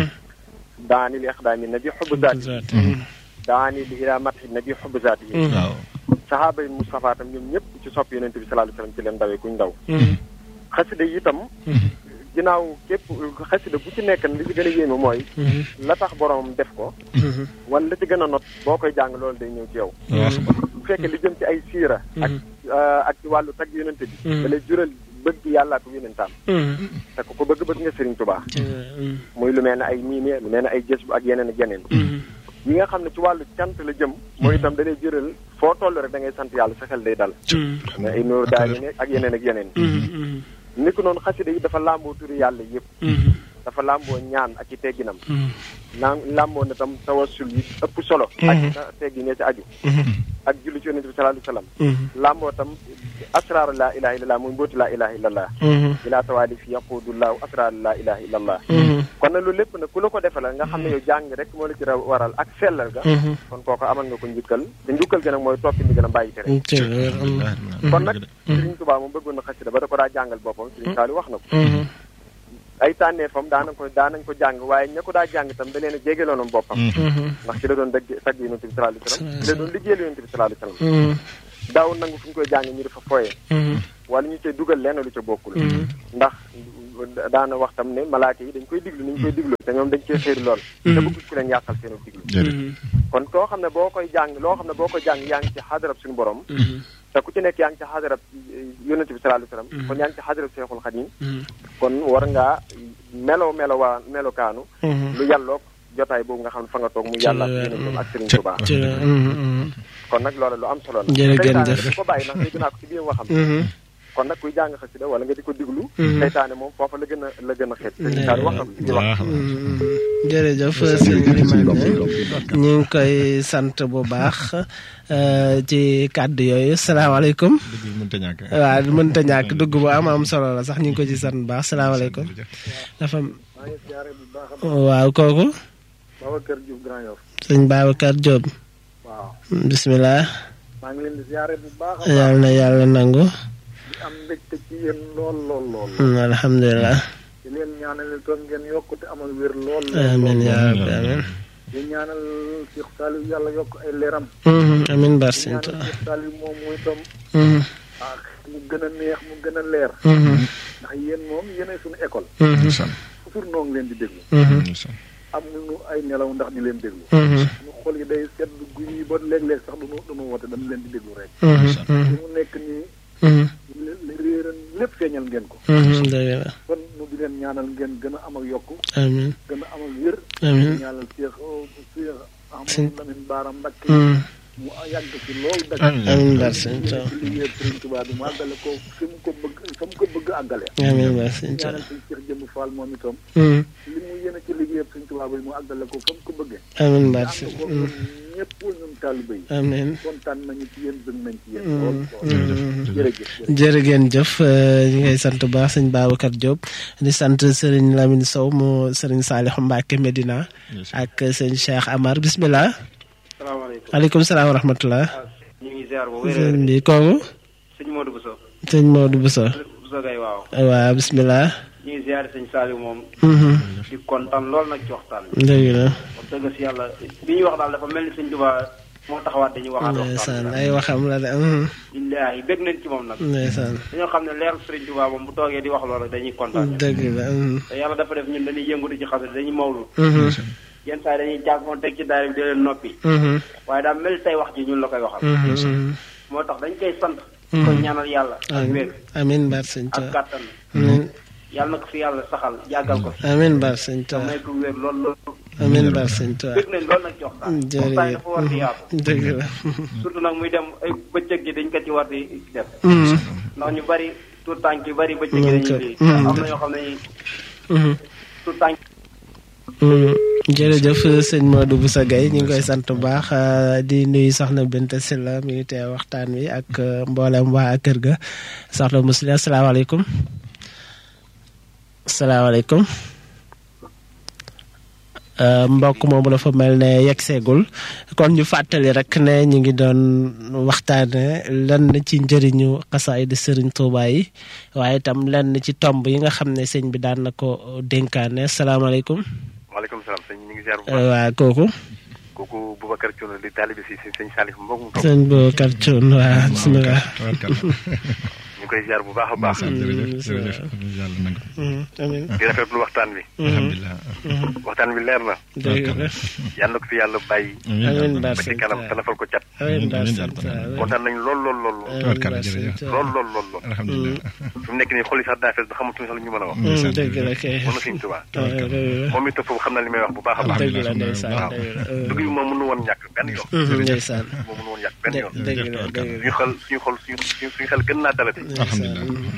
daani li ixdaami nabi xubbu zaati Mhm. daani li ila matxi nabi xubbu zaati Mhm. waaw saxaaba yi Mustafa tam ñoom ñëpp ci sopp yonente bi sallallahu alayhi wasallam ci leen ndawee kuñ ndaw Mhm. xasida yi itam ginnaaw képp xasida bu ci nekk li ci gën a yéeme mooy Mhm. la tax boromam def ko Mhm. wala la ci gën a not boo koy jàng loolu day ñëw ci yow Mhm. bu fekkee li jëm ci ay siira ak euh, ak ci wàllu tagg yonente bi Mhm. da lay jural bëgg yàlla ko yonentaam Mhm. te ku ko bëgg bëgg nga Sëriñ Tuubaa Mhm. muy lu mel ne ay miime lu mel ne ay jës bu ak yeneen ak yeneen Mhm. yi nga xam ne ci wàllu cant la jëm mooy itam da lay jural foo toll rek da ngay sant yàlla sa xel day dal Mhm. mais ay nuur daal yi ne ak yeneen ak yeneen Mhm. ni ko noonu xasida yi dafa làmboo turi yàlla yëpp Mhm. dafa làmboo ñaan ak i tegginam naan làmboo na tam tawassul yi ëpp solo ak na teggi ne ci aju ak julli ci yonent bi sallallahu alayhi wasallam làmboo tam asraaru laa ilaha illallah muy mbóoti laa ilaha illallah ilaa tawaali fi yaqudullahu asraaru laa ilaha illallah kon nag loolu lépp nag ku la ko defal nga xam ne yow jàng rek moo la ci waral ak sellal ga kon kooku amal nga ko njukkal te njukkal gi nag mooy toppi ndi gën a bàyyi tere kon nag Sëriñ Tuubaa moom bëggoon na xasida ba da ko daa jàngal boppam Sëriñ Saali wax na ko ay tànneefam daanañ ko daanañ ko jàng waaye ña ko daa jàng itam da leen a jéegaloonam boppam ndax ci la doon dëgg tagg yonent bi sallallahu alayhi wasallam ci la doon liggéeyal yonent bi sallallahu alayhi wasallam daaw nangu fu ñu koy jàng ñu dafa foye wala ñu cay dugal lenn lu ca bokkul ndax daana wax tam ne malaaka yi dañ koy diglu ni ñu koy diglu te ñoom dañ cee xéeru lool te bëgg ku leen yàqal seen diglu kon koo xam ne boo koy jàng loo xam ne boo koy jàng yaa ngi ci xadarab suñu borom te ku ci nekk yaa ngi ci xadarab yonent bi sallallahu alayhi wasallam kon yaa ngi ci xadarab Seexul Xadiim kon war ngaa melo melo waa melokaanu lu yàlloog jotaay boobu nga xam ne fa nga toog mu yàlla ak yonentam ak Sëriñ Tuubaa kon nag loolu lu am solo la jërëjëf di ko bàyyi ndax dégg naa ko ci biir waxam kon nag kuy jàng xasida wala nga di ko diglu seytaane moom foofa la gën a la gën a xeet sëñ Saali wax na ko ci biir wax jërëjëf sëñ Limane ñu ngi koy sant bu baax ci kàddu yooyu salaamaaleykum mënta ñàkk waaw mënta ñàkk dugg bu am am solo la sax ñu ngi ko ci sant bu baax salaamaaleykum dafa waaw kooku Babacar Diouf Grand Yoff sëñ Babacar Diop waaw bisimilah maa ngi leen di ziare bu baax a yàlla na yàlla nangu di am mbégte ci yéen lool lool lool alhamdulilah di leen ñaanal toon ngeen yokkute amal wér lool amin yaa rabbi amin di ñaanal Cheikh Saliou yàlla yokk ay leeram amin bar di sëñ ñaanal Tuubaa Cheikh Saliou moom muy tam ah mu gën a neex mu gën a leer ndax yéen moom yéenay suñu école toujours noo ngi leen di déglu amuñu ay nelaw ndax di leen déglu ñu xol yi day sedd guy yi ba léeg-léeg sax duñu duñu woote dañu leen di déglu rek li mu nekk nii li réeran lépp feeñal ngeen ko dëgg la kon nu di leen ñaanal ngeen gën a am ak yokku amin gën a am ak wér amin ñaanal Cheikh Cheikh Ahmadou Lamine Bara Mbacké mu yàgg ci lool dëkk amin bar sëñ Tuubaa ci liggéey Sëriñ Tuubaa bi mu àggale ko fi mu ko bëgg fa mu ko bëgg àggale amin bar sëñ ñaanal Tuubaa suñ Cheikh Jëmb Fall moom itam Mm. li mu yéene ci liggéey Sëriñ Tuubaa bi mu àggale ko fa mu ko bëggee amin bar ànd sëñ ko ñun ñëpp ñun taalibe yi amin kontaan nañu ci yéen bëgg nañ ci yéen lool lool jërëjëf jërë ngeen jëf ñu ngay sant bu baax sëñ Babacar Diop di sant sëriñ Lamine Sow mu sëriñ Saliou Mbacke Medina ak sëñ Cheikh Amar bismillah salaamaaleykum aleykum salaam wa rahmatullah ñu ngi ziar bu wér sëñ bi kooku sëñ Modou Bousso sëñ Modou Bousso Bousso Gaye waaw waaw bismillah ñu ngi ziar sëñ Saliou moom Mhm. di kontaan lool nag ci waxtaan bi dëgg la wax dëgg si yàlla li ñuy wax daal dafa mel ni sëñ Tuubaa moo taxawaat dañuy waxaat ndeysaan waxtaan ay waxam la de mhm. billaahi bég nañ ci moom nag ndeysaan dañoo xam ne leeru sëriñ Tuubaa moom bu toogee di wax loolu dañuy kontaan dëgg la mhm. te yàlla dafa def ñun dañuy yëngutu ci xasida dañuy mawlu Mhm. yenn saa yi dañuy jàpp moom teg ci daara bi di leen noppi Mhm. waaye daal mel tey wax ji ñun la koy waxal Mhm. moo tax dañ koy sant di ko ñaanal yàlla ak wér amin bar sëñ ak Tuubaa kàttan amin yàlla na ko fi yàlla saxal yàggal ko fi amin bar sëñ te Tuubaa may ko wér lool lool amin bar sëñ Tuubaa bëgg nañ lool nag ci waxtaan waxtaan yi dafa war di yaatu dëgg la surtout nag muy dem ay bëccëg gi dañ ko ci war di def Mhm. ndax ñu bari tout tànk yu bari bëccëg gi dañuy lii Mhm. am na ñoo xam ne Mhm. tout tànk Mm, jërëjëf sëñ Modou Boussa Gueye ñu ngi koy sant bu baax euh, di nuyu soxna Binta Silla mi ngi teew waxtaan wi ak euh, mboolem waa kër ga soxna Musli asalaamaaleykum asalaamaaleykum Euh, mbokk moomu dafa mel ne yegg seegul kon ñu fàttali rek ne ñu ngi doon waxtaane lenn ci njëriñu xasaayid Sëriñ Tuubaa yi waaye itam lenn ci tomb yi nga xam ne sëñ bi daan na ko dénkaane asalaamaaleykum waaleykum salaam sëñ ñu ngi ziar bu Euh, baax waa kooku kooku Boubacar Thioune di taalibe si si sëñ Salif mbokk mu toog sëñ Boubacar Thioune waa bisimilah ñu koy ziar bu baax a baax jërëjëf jërëjëf yàlla nangu amiin di rafetlu waxtaan bi alhamdulilah waxtaan bi leer na dëgg la yal na ko fi yàlla bàyyi amiin ba Bar ci kanam te lafal ko cat amiin Bar amiin, sant amiin. kontaan nañu lool lool lool lool Tubarkalla, jërëjëf. lool lool lool lool alhamdulilah fi mu nekk nii xol yi sax daa fees ba xamatuñu sax lu ñu mën a wax ndeysaan. dëgg la kay moom na sëñ Tuubaa dëgg la moom itam foofu xam na li may wax bu baax a baax dëgg la ndeysaan waaw dëgg la dugg bi moom mënu woon ñàkk benn yoon ndeysaan moom mënu woon ñàkk benn yoon dëgg la dëgg suñu xel suñu xol suñu suñu xel gën naa dalati alhamdulilah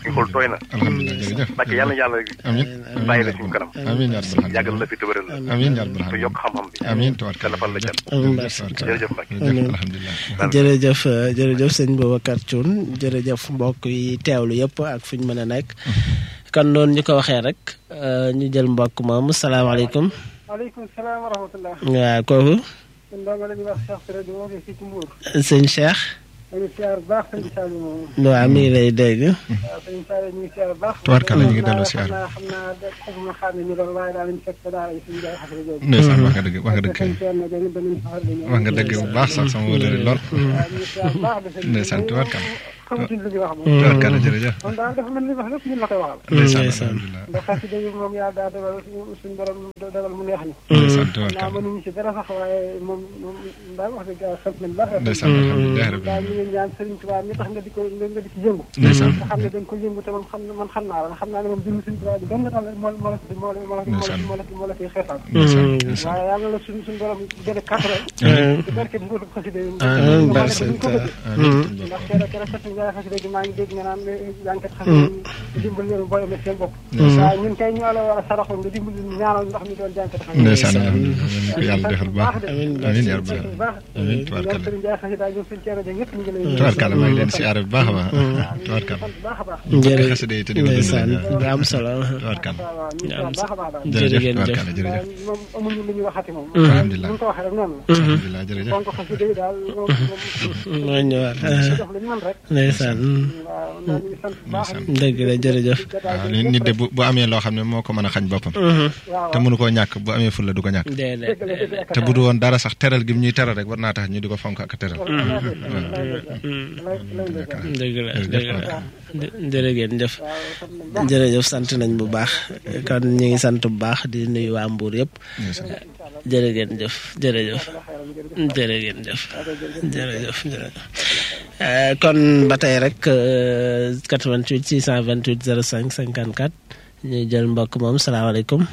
suñu xol tooy na alhamdulilah jërëjëf Mbacke yàlla na yàlla amiin bàyyi la suñu kanam amiin yaa rabbal aalamiin yàggal la fi tëbëral la amiin yaa rabbal te yokk xam-xam bi amiin te lafal la cat amiin jërëjëf Mbacke jërëjëf alhamdulilah jërëjëf jërëjëf sëñ Boubacar Thioune jërëjëf mbokk yi teewlu yëpp ak fu ñu mën a nekk kon noonu ñu ko waxee rek ñu jël mbokk moomu salaamaaleykum waaleykum salaam wa rahmatulah. waaw kooku sëñ Ndongo la ñuy wax Cheikh Touré di woote fii ci Mbour. sëñ Cheikh ñu ngi siyaar bu baax sëñ Saliou moom. waaw mi ngi lay dégg waaw sëñ Saliou ñu ngi siyaar bu baax. Tubaarkalla ñu ngi delloo siyaar. xam naa xam naa de xamuma xam ne ñu doon waaye daal ñu fekk daara yi suñu jaay xasee jooju. ndeysaan wax nga dëgg wax nga dëgg sëñ Thierno dañu dañu faxal di ñëw. wax nga dëgg bu baax sax sama wóolare lool waaw ñu ngi siyaar bu baax de sëñ ndeysaan tubaarkalla xamatuñ lu ñu wax moom. tubaarkalla jërëjëf moom daal dafa mel ni wax lépp ñun la koy waxal. ndeysaan ndeysaan. alhamdulilah ndax xasida yi moom yàlla daa dogal suñu suñu borom dogal mu neex ñu. ndeysaan naa tubaarkalla mënuñu si dara sax waaye moom moom daal wax dëgg yàlla sant nañ baax. ndeysaan alhamdulilah rabbil daal ñu aalamiin ngi ñaan Serigne Touba mi tax nga di ko nga di ci yëngu. ndeysaan nga xam ne dañ ko yëngu te man xam man xam naa la xam naa ne moom jënd Serigne Touba bi benn daal moo moo la moo la moo la Ndeysaan. moo la moo la ciy xeexal. ndeysaan ndeysaan waaye yàlla la suñu suñu borom gën a kàttan. amiin di barke bi mboolu xasida yi. amiin ndax barke dañ ko bëgg. amiin ndax keroog keroog fekk nga xasida gi maa ngi dégg nga naan jànkat xasida yi dimbal leen booy amee seen bopp. waaye ñun kay ñoo la war a saraxoon nga dimbal ñu ñaanal ndax ñu doon jànkat xasida yi. ndeysaan alhamdulilah yéen ko yàlla defal bu baax amiin amiin yaa rabbal bu baax. amiin ñoom tubaarkalla Serigne Ndiaye xasida ñoom suñu ceero ñëpp ñu ngi lay tubaarkalla maa ngi leen siyaare bu baax a baax tubaarkalla sant bu baax a baax. jërëjëf xasida yi te di ko dund ndeysaan rek. bu am solo tubaarkalla waaw waaw ñu ngi sant bu baax a baax daal. jërëjëf jërëjëf tubaarkalla jërëjëf waaye moom amuñu lu ñuy waxati moom. alhamdulilah bu ñu ko waxee rek noonu la. alhamdulilah jërëjëf fonk xasida yi daal moom moom mooy ñëwaat def lu ñu mën rek. ndeysaan waaw ñoo ngi sant bu baax. ndeysaan dëgg la jërëjëf waaw nit nit de bu bu amee loo xam ne moo ko mën a xañ boppam waaw te mënu koo ñàkk bu amee fulla du ko ñàkk déedéet dëgg la dëgg la te bu du woon dara sax teral gi mu ñuy teral rek war naa tax ñu di ko fonk ak a teral dëgg la dëgg la jërëgeen jëf jërëjëf sant nañ bu baax kon ñu ngi sant bu baax di nuyu waa Mbour yëpp jërëgeen jëf jërëjëf jërëgeen jëf jërëjëf jërëjëf Eh, kon ba tey rek eh, 88 628 05 54 ñuy jël mbokk moom salaamaaleykum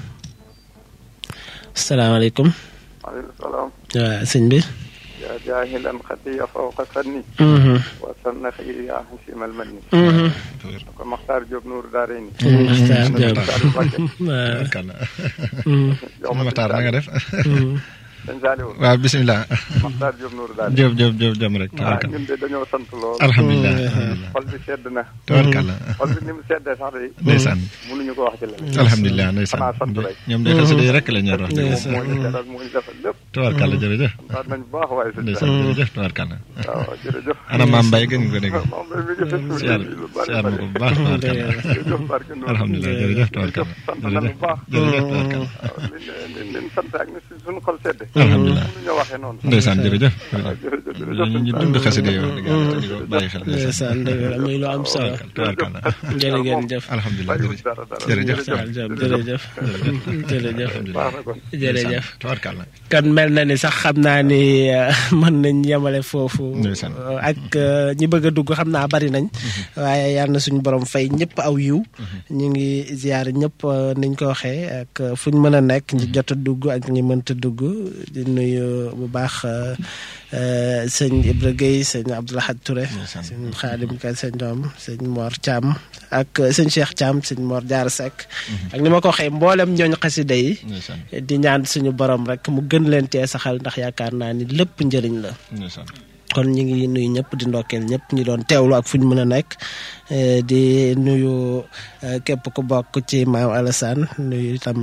salaamaaleykum maaleykum salaam waaw sëñ bi yaa jaahilan xatiya fawqa sanni Mhm, wa sanna xii yaa xasimal manni mhm. ko Maxtaar Diop Nour Daarayni sëñ Maxtaar Diop Saliou Mbacke waaw tubaarkalla Mhm, yow ma Maxtaar na nga def mhm. sëñ Saliou waaw bisimilah Maxtaar Diop Nour Daarayni Diop Diop Diop jëm rek ah tubaarkalla ñun de dañoo sant lool alhamdulilah alhamdulilah xol bi sedd na tubaarkalla xol bi ni mu seddee sax de ndeysaan mënuñu ko wax ci leneen alhamdulilah ndeysaan xanaa sant rek ñoom de xasida yi rek la ñor wax dëgg Ndeysaan. moo ñu teral moo ñu defal lépp tubaarkalla jërëjëf sant nañ bu baax waaye sëñ ndeysaan Saliou jërëjëf tubaarkalla waaw jërëjëf ana maam Mbaye gën nga ko dégg moom mi ngi fi siyaar lu bari siyaar ma bari ko bu baax tubaarkalla jërëjëf barke Nour alhamdulilah jërëjëf tubaarkalla sant nañ bu baax jërëjëf tubaarkalla waaw li li li sant ak ni suñu xol sedde alhamdulilah mënuñoo waxee noonu ndeysaan jërëjëf waaw jërëjëf jërëjëf ñu ñu dund xasida yi wax dëgg yàlla te di ko bàyyi xel ndeysaan dëgg la muy lu am solo tubaarkalla jërëgeen jëf alhamdulilah jërëjëf dara dara jërëjëf jërëjëf jërëjëf jërëjëf baax na kon jërëjëf tubaarkalla kan mel na ni sax xam naa ni eh, mën nañ yemale foofu Ndeysaan. eh, ak eh, ñi bëgg a dugg xam naa bari nañ waaye yal na suñu borom fay ñëpp aw yiw ñu ngi ziar ñëpp eh, niñ ko waxee ak eh, fu ñu mën a nekk ñi jot a dugg ak ñi mënta dugg di nuyu bu baax eh, eh, sëñ Ibra Gueye sëñ Abdoulahad Touré Ndeysaan. sëñ Xaadim Ka sëñ doom sëñ Mor Thiam ak eh, sëñ Cheikh Thiam sëñ Mor Diarra Seck ak ni ma ko waxee mboolem ñooñ xasida yi ndeysaan di ñaan suñu borom rek mu gën leen tee saxal ndax yaakaar naa ni lépp njëriñ la ndeysaan kon ñu ngi nuyu ñëpp di ndokkeel ñëpp ñu doon teewlu ak fu ñu mën a nekk eh, di nuyu eh, képp ku bokk ci maam Alassane nuyu itam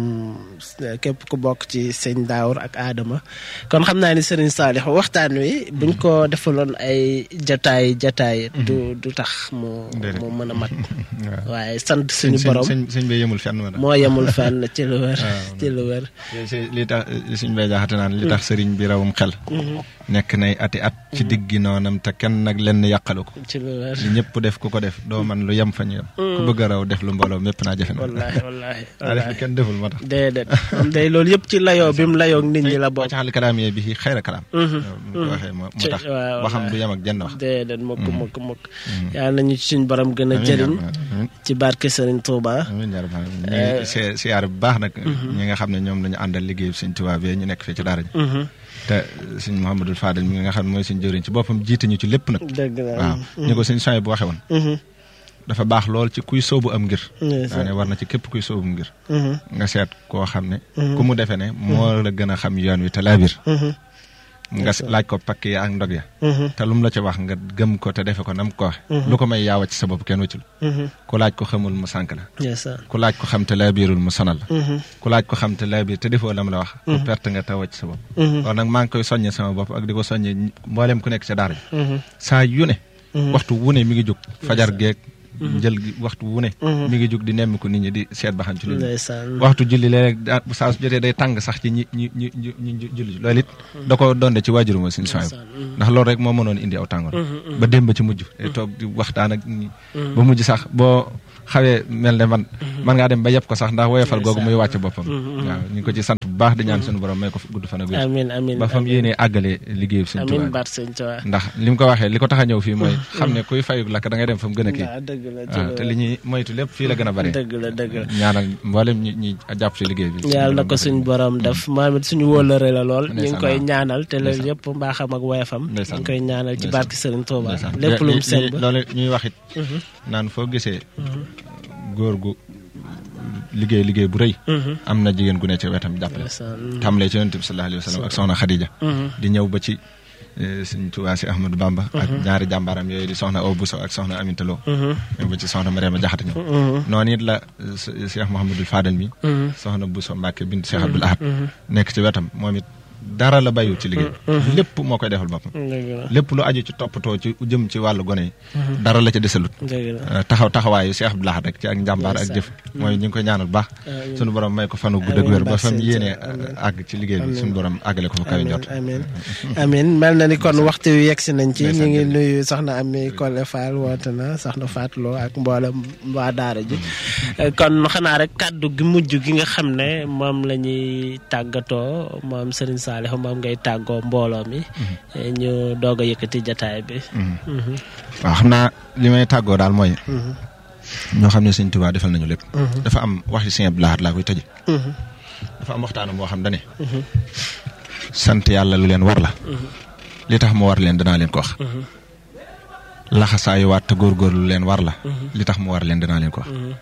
eh, képp ku bokk ci sëñ Daawur ak Adama kon xam naa ni Serigne Saalix waxtaan wi buñ ko defaloon ay jataay jataay du du tax mu Déedéet. mu mën a mat waaw waaye sant suñu sëñ borom sëñ sëñ bi yemul fenn ma moo yemul fenn ci lu wér waaw. ci lu wér si li tax suñ bay jaaxate naan li tax sëriñ bi rawum xel nekk nay ati at ci diggi noonam te kenn nag lenn yàqalu ko ci lu wér li ñëpp def ku ko def doo man lu yem fa ñu yem ku bëgg a raw def lu mbooloo mépp naa jafe na wallaahi wallaahi daa def kenn deful moo tax déedéet moom day loolu yëpp ci layoo bi mu layoo nit ñi la boo bokk ci xal kalaam yee bi xayra kalaam Mhm. mu ko waxee moo moo Ci- tax waaw, waxam waaw. du yem ak jenn wax déedéet mukk mukk mukk yàlla nañu ci suñ borom gën a jëriñ ci barke Serigne Touba amiin yaa rabbal aalamiin ñu ngi si siyaar bu baax nag ñi nga xam ne ñoom lañu àndal liggéey suñ tubaab yi ñu nekk fii ci daara ji Mhm. te suñ Mouhamadul Fadel mi nga xam ne mooy suñ jëriñ ci boppam jiite ñu ci lépp nag dëgg la waaw ñu ko suñ soñ bu waxee woon Mhm. dafa baax lool ci kuy sóobu am ngir Ndeysaan. daa ne war na ci képp kuy sóobu ngir Mhm. nga seet koo xam ne Mhm. ku mu defe ne moo la gën a xam yoon wi te laabir Mhm. nga s- laaj ko pakk ya ak ndog ya Mhm. te lu mu la ci wax nga gëm ko te defe ko nam ko waxe Mhm. lu ko may yaa wàcc sa bopp kenn wëccul Mhm. ku laaj ko xamul mu sànk la ndeysaan ku laaj ko xam te laabirul mu sonal la Mhm. ku laaj ko xam te laabir te defoo la mu la wax ku Mhm. perte nga te wàcc sa bopp Mhm. loolu nag maa ngi koy soññe sama bopp ak di ko soññe ñi- mboolem ku nekk ca daara ji Mhm. saa yu ne Mhm. waxtu wu ne mi ngi jóg fajar Ndeysaan. geeg Mhm. jël gi waxtu wu ne Mhm. mi ngi jóg di nemmiku nit ñi di seet ba xam ci lu ñu ndeysaan waxtu julli léeg daa bu saa su jotee day tàng sax ci ñi ñi ñi ñi ñi julli loolu it da ko donde ci waajuru ma suñu soxna Ndeysaan. ndax loolu rek moo mënoon indi aw tàngoor Mhm, mhm. ba démb ci mujj day toog di waxtaan ak ñi Mhm. ba mujj sax boo xawee mel ne man man ngaa dem ba yëpp ko sax ndax woyofal googu muy wàcc boppam Mhm. waaw ñu ngi ko ci sant bu baax di ñaan suñu borom may ko gudd fan ak wér amiin amiin ba fam amiin. yéenee àggale liggéeyu suñu amiin Tuubaa baat sëñ Tuubaa ndax li mu ko waxee li ko tax a ñëw fii mooy xam ne kuy fayug lakk da ngay dem fa mu gën a kii waaw dëgg la waaw te li ñuy moytu lépp fii la gën a bare dëgg la dëgg la ñaanal mboolem ñi ñi jàpp ci liggéey bi yàlla na ko suñ borom def moom it suñu wóolare la lool ñu ngi Ndeysaan, koy waaw. ñaanal te loolu Ndeysaan. yëpp mbaaxam ak woyafam ñu Ndeysaan. ngi koy ñaanal ci Ndeysaan. barki Sëriñ Tuuba ndeysaan. lépp lu mu Li- seen li- ba loolu ñuy wax it Mhm. naan foo gisee góor gu liggéey liggéey bu rëy Mhm. am na jigéen gu ne ci wetam jàppale Ndeysaan. tàmbalee ci yonent bi sallallahu alayhi wa sallam ak soxna Khadija Mhm. di ñëw ba ci eh, Sëñ Tuubaa si Ahmadou Bamba ak Mhm. ñaari jàmbaaram yooyu di soxna Awa Bousso ak soxna Aminta Lo Mhm. ñëw ba ci soxna Mariama Jaxate ñëw Mhm. noonu it la eh, s- Cheikh Mouhamadul Fadal mi Mhm. soxna Bousso Mbacke bint Cheikh Abdoul Ahad Mhm. nekk ci wetam moom it dara la bayu ci liggéey Mhm. lépp moo koy defal boppam dëgg la lépp lu aju ci toppatoo ci jëm ci wàllu gone yi Mhm. dara la ca desalut dëgg la Uh, taxaw taxawaayu Cheikh Abdou Lahad rek ci ak njàmbaar ak jëf Ndeysaan. mooy ñu ngi koy ñaanal bu baax Amiin. sunu borom may ko fanu gudd ak Amiin wér ba barke fam Sëñ yéenee Tuubaa. uh, àgg ci liggéey bi Amiin. sunu borom àggale ko fa kawe njot amiin amiin mel na ni kon waxtu wi yegsi nañ ci ñu ngi nuyu soxna Ami Kole Fall woote na soxna Fatou Lo ak mboolem waa daara ji kon xanaa rek kàddu gi mujj gi nga xam ne moom la ñuy tàggatoo moom Serigne Saliou moom ngay tàggoo mbooloo mi ñu doog a yëkkati jataay bi. Mhm. waaw xam naa li may tàggoo daal mooy Mhm. ñoo xam ne Sëñ Tuubaa defal nañu lépp Mhm. dafa am waxi Sëñ Abdou Lahad laa koy tëje Mhm. dafa am waxtaanam boo xam dane Mhm. sant yàlla lu leen war la Mhm. li tax mu war leen danaa leen ko wax Mhm. laxasaayuwaat te góorgóorlu lu leen war la Mhm. li tax mu war leen danaa leen ko wax Mhm.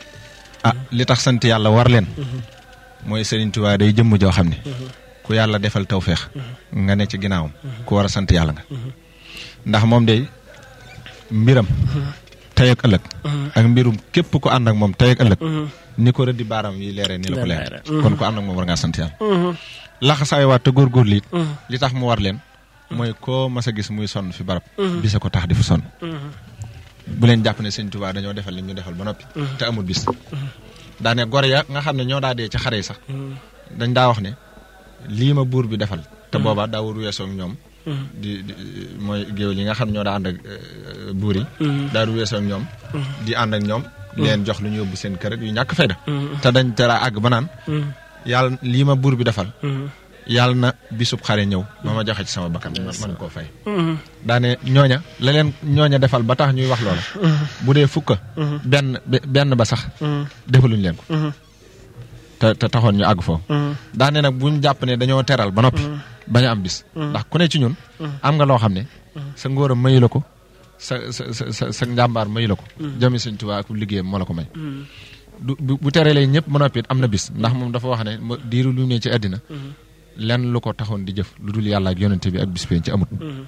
ah li tax sant yàlla war leen Mhm. mooy Sëriñ Tuubaa day jëmm joo xam ne Mhm. ku yàlla defal tawféex nga ne ci ginnaawam ku war a sant yàlla nga Mhm. ndax moom day mbiram tey ak ëllëg Mhm. ak mbirum képp ku ànd ak moom tey ak ëllëg Mhm. ni ko rëddi baaram yi leeree ni la ko leer Mhm. kon ku ànd ak moom war ngaa sant yàlla Mhm. laxasaay waat te góorgóorlu it Mhm. li tax mu war leen mooy koo mas a gis muy sonn fi barab Mhm. bisa ko tax di fa sonn Mhm. bu leen jàpp ne sëñ Tuubaa dañoo defal li ñu defal ba noppi Mhm. te amul bis daane gor ya nga xam ne ñoo daa dee ci xare yi sax Mhm. dañ daa wax ne lii ma buur bi defal te Mhm. booba daawul weesoo ak ñoom Mhm. di di mooy géwél yi nga xam ñoo daa ànd ak euh, buur yi Mhm. daawul weesoo ak ñoom Mhm. di ànd ak ñoom leen jox lu ñu yóbbu seen kër ak yu ñàkk fayda Mhm. te dañ tera àgg ba naan Mhm. yàlla lii ma buur bi defal Mhm. yàlla na bisub xare ñëw ma ma joxe ci sama bakkan ma man koo fay Mhm. daane ñooña la leen ñooña defal ba tax ñuy wax loola Mhm. bu dee fukka Mhm. benn be- benn ba sax Mhm. defaluñ leen ko Mhm. te te taxoon ñu àgg foofu Mhm. daane nag buñ jàpp ne dañoo teral ba noppi bañ a am bis Mhm. ndax ku ne ci ñun Mhm. am nga loo xam ne sa ngóoram mayu la ko sa sa sa sa sa njàmbaar mayu la ko Mhm. jami Sëñ Tuubaa ak liggéeyam moo la ko may Mhm. du bu bu terelee ñëpp ba noppi it am na bis ndax moom dafa wax ne ma diiru lu ne ci àddina Mhm. lenn lu ko taxoon di jëf lu dul yàlla ak yonente bi ak bis penc ci amut Mhm.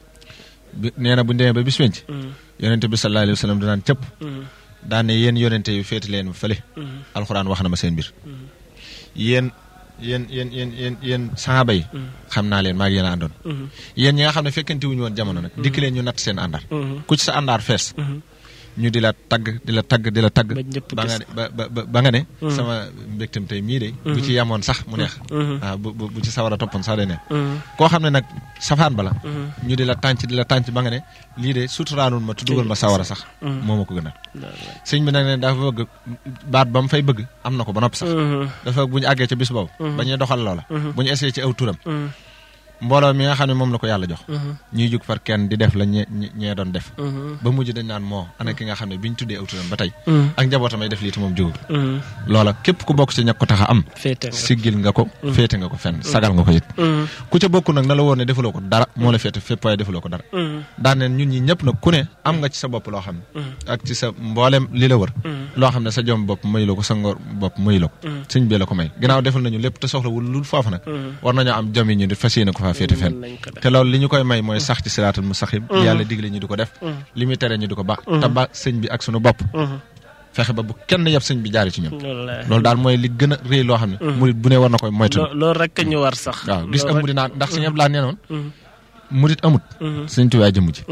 bi nee na bu ñu demee ba bis penc Mhm. yonente bi sallallahu alayhi wa sallam danaan cëpp Mhm. daan ne yéen yonente yu féeti leen fële Mhm. alxuraan wax na ma seen mbir Mhm. yéen yéen yéen yéen yéen yéen saxaaba yi Mhm. xam naa leen maa ngi yéen a àndoon Mhm. yéen ñi nga xam ne fekkente wuñu woon jamono nag dikk leen ñu natt seen àndaar Mhm. ku ci sa àndaar fees Mhm. ñu di la tagg di la tagg di la tagg ñëpp ba gis. nga ne ba ba ba- ba nga ne Mhm. sama mbégtam tey mii de bu Mhm. ci yemoon sax mu neex Mhm. waaw bu bu bu ci sawar a toppoon sax day neex Mhm. koo xam ne nag safaan bala Mhm. ñu di la tànc di la tànc ba nga ne lii de suturaanul ma te dugal ma sawara sax Mhm. moo ma ko gënal sëñ bi nag ne dafa bëgg baat ba mu fay bëgg am na ko ba noppi sax Mhm. dafa bu ñu àggee ca bis boobu Mhm. ba ñuy doxal loola Mhm. bu ñu essayé ci aw turam Mhm. mbooloo mi nga xam ne moom la ko yàlla jox ñuy jug far kenn di def la ñe ñee doon def ba mujj dañ naan moo ana ki nga xam ne bi ñu tuddee awturam ba tey ak njabootam ay def lii te moom jógul loola képp ku bokk ci ñag ko tax a am siggil nga ko féete nga ko fenn sagal nga ko it ku ca bokk nag na la woon ne defuloo ko dara moo la féete fépp waaye defuloo ko dara daan neen ñun ñi ñëpp nag ku ne am nga ci sa bopp loo xam ne ak ci sa mboolem li la wër loo xam ne sa jom bopp mayu la ko sa ngor bopp mayu la ko sëñ bi la ko may ginnaaw defal nañu lépp te soxlawul lu foofu nag war nañoo am jom yi ñu di fas yéene ko faa féete fenn te loolu li ñu koy may mooy sax ci siraatul mustaqim yàlla digle ñu di ko def li muy tere ñu di ko ba te ba sëñ bi ak sunu bopp fexe ba bu kenn yab sëñ bi jaari ci ñun loolu daal mooy li gën a réy loo xam ne murit bu ne war na koy moytu loolu rek ñu war sax waaw gis ak murit naa ndax sëñ Abdu Lahat nee noon murit amut sëñ Tuubaa jëmm ji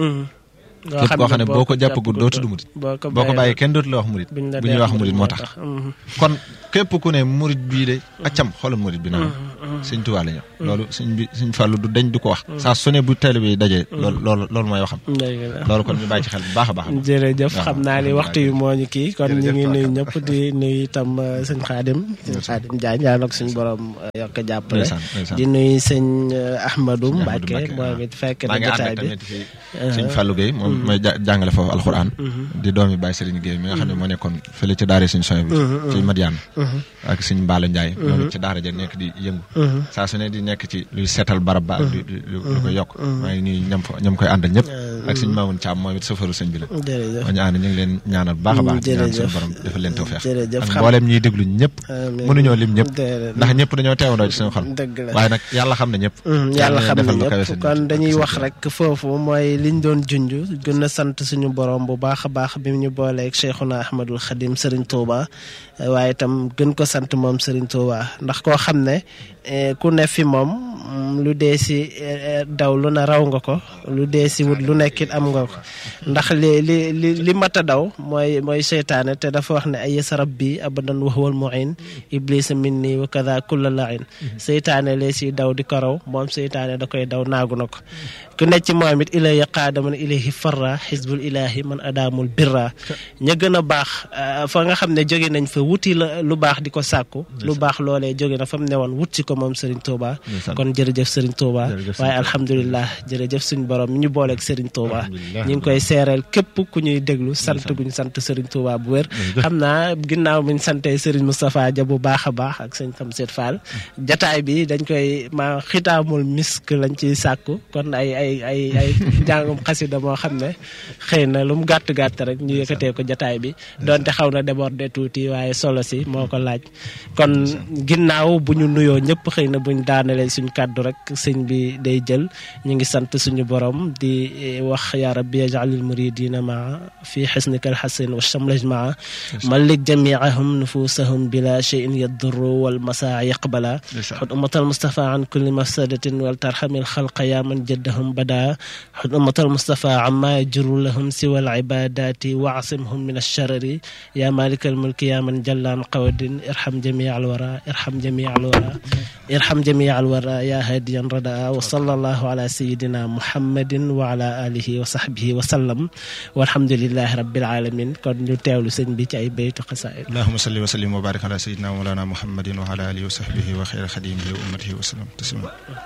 képp koo xam ne boo ko jàppagul doo tudd murit boo ko bàyyee kenn dootu la wax murit bu ñuy wax murit moo tax kon képp ku ne murit bii de accam xoolal murit bi naa sëñ Tuubaa la ñëw loolu sëñ bi sëñ Fàllu du dañ du ko wax saa su ne bu télé bi dajee loolu loolu loolu mooy waxam loolu kon ñu bàyyi ci xel bu baax a baax jërëjëf xam naa ni waxtu yi moo ñu kii kon ñu ngi nuyu ñëpp di nuyu itam sëñ Xaadim sëñ Xaadim Jaañ yàlla ak suñu borom yokk jàppale di nuyu sëñ Ahmadou Mbacke moom it fekk na jotaay bi sëñ Fallou Gueye moom mooy jàngale foofu alxuraan di doomi Baye Serigne Gueye mi nga xam ne moo nekkoon fële ci daara sëñ soñ bi ci Madiane ak sëñ Mbaala Ndiaye moom it ci daara ja nekk di yëngu saa su ne di nekk ci luy seetal barab ba ak di lu koy yokk maa ngi nuyu ñam fa ñam koy àndal ñëpp ak sëñ Mamoun Thiam moom it safaru sëñ bi la ma ñu ànd ñu ngi leen ñaanal baax a baax di ñaan suñu borom defal leen tawfeex ak mboolem ñiy déglu ñëpp mënuñoo lim ñëpp ndax ñëpp dañoo teewandoo ci suñu xol waaye nag yàlla xam ne ñëpp yàlla xam ne ñëpp kon dañuy wax rek foofu mooy liñ doon junj gën a sant suñu borom bu baax a baax bi ñu booleeg Cheikhuna Ahmadul Khadim Serigne Touba waaye itam gën ko sant moom Serigne Touba ndax koo xam ne ku ne fi moom lu dee si daw lu na raw nga ko lu dee si wut lu nekkit am nga ko ndax li li li li mat a daw mooy mooy seytaane te dafa wax ne ay yasa rabbi abadan wa huwal muin iblisa minni wa kada kulla lain seytaane lee si daw di ko raw moom seytaane da koy daw naagu na ko ku nekk ci moom it ilay qaada man ilayhi farra xisbul ilahi man adaamul birra ña gën a baax fa nga xam ne jóge nañ fa wuti la lu baax di ko sàkku lu baax loolee jóge na fa mu newoon wut si ko moom Serigne Touba kon jërëjëf Serigne Touba waaye alhamdulilah jërëjëf suñu borom mi ñu booleeg Serigne Touba ñu ngi koy seereel képp ku ñuy déglu sant guñ sant Serigne Touba bu wér xam naa ginnaaw buñ santee Serigne Moustapha Dia bu baax a baax ak sëñ Tamsir Fall jataay bi dañ koy ma xitaamul misk lañ ciy sàkku kon ay ay ay ay njàngum xasida moo xam ne xëy na lu mu gàtt gàtt rek ñu yëkkatee ko jataay bi donte xaw na déborder tuuti waaye solo si moo ko laaj kon ginnaaw bu ñu nuyoo ñëpp xëy na buñ daanalee suñ kàddu rek sëñ bi day jël ñu ngi sant suñu borom di wax yaa rabbi yajalil muridina maa fi xisnika alxasin wa shamlaj maa malik jamiahum nufusahum bila cheyin yadurru wal masaa yaqbala xud ummatal mustafa an kulli mafsadatin wal tarxamil xalqa yaa man jaddahum bada xud ummatal mustafa amma yajru lahum siwa alibadati waasimhum min alsharari yaa malik almulki yaa man jallaan qawadin irham jamia alwara irham jamia alwara irham jamia alwara yaa hadiyan radaa wa sallallahu ala sayidina muhammadin wa ala alihi wa sahbihi wa sallam walhamdulilahi rabbil alamin kon ñu teewlu sëñ bi ci ay baytu xasaid allahuma salli wa sallim wa barik ala sayidina wa mawlana muhammadin wa ala alihi wa sahbihi wa xeyra xadimihi wa ummatihi wa sallam taslima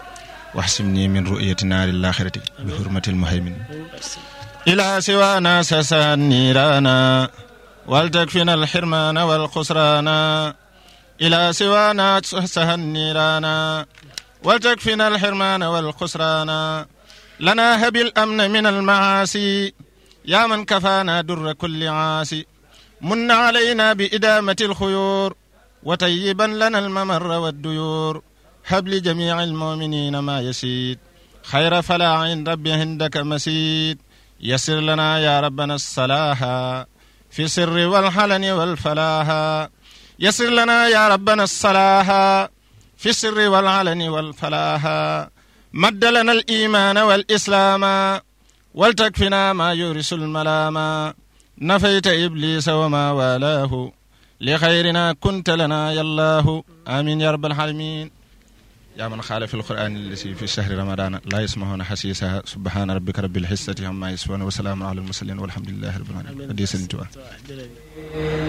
واحسمني من رؤية نار الآخرة بحرمة المهيمن إلى سوانا سسى النيرانا ولتكفنا الحرمان والخسران إلى سوانا سسى النيرانا ولتكفنا الحرمان والخسران لنا هب الأمن من المعاصي يا من كفانا در كل عاصي من علينا بإدامة الخيور وطيبا لنا الممر والديور هب لجميع المؤمنين ما يسيد خير فلا عند ربي عندك مسيد يسر لنا يا ربنا الصلاح في السر والحلن والفلاح يسر لنا يا ربنا الصلاح في السر والعلن والفلاح مد لنا الإيمان والإسلام ولتكفنا ما يورث الملام نفيت إبليس وما والاه لخيرنا كنت لنا يا الله آمين يا رب العالمين يا من خالف القرآن الذي في شهر رمضان لا يسمعون حسيسها سبحان ربك رب العزة عما يصفون وسلام على المرسلين والحمد لله رب العالمين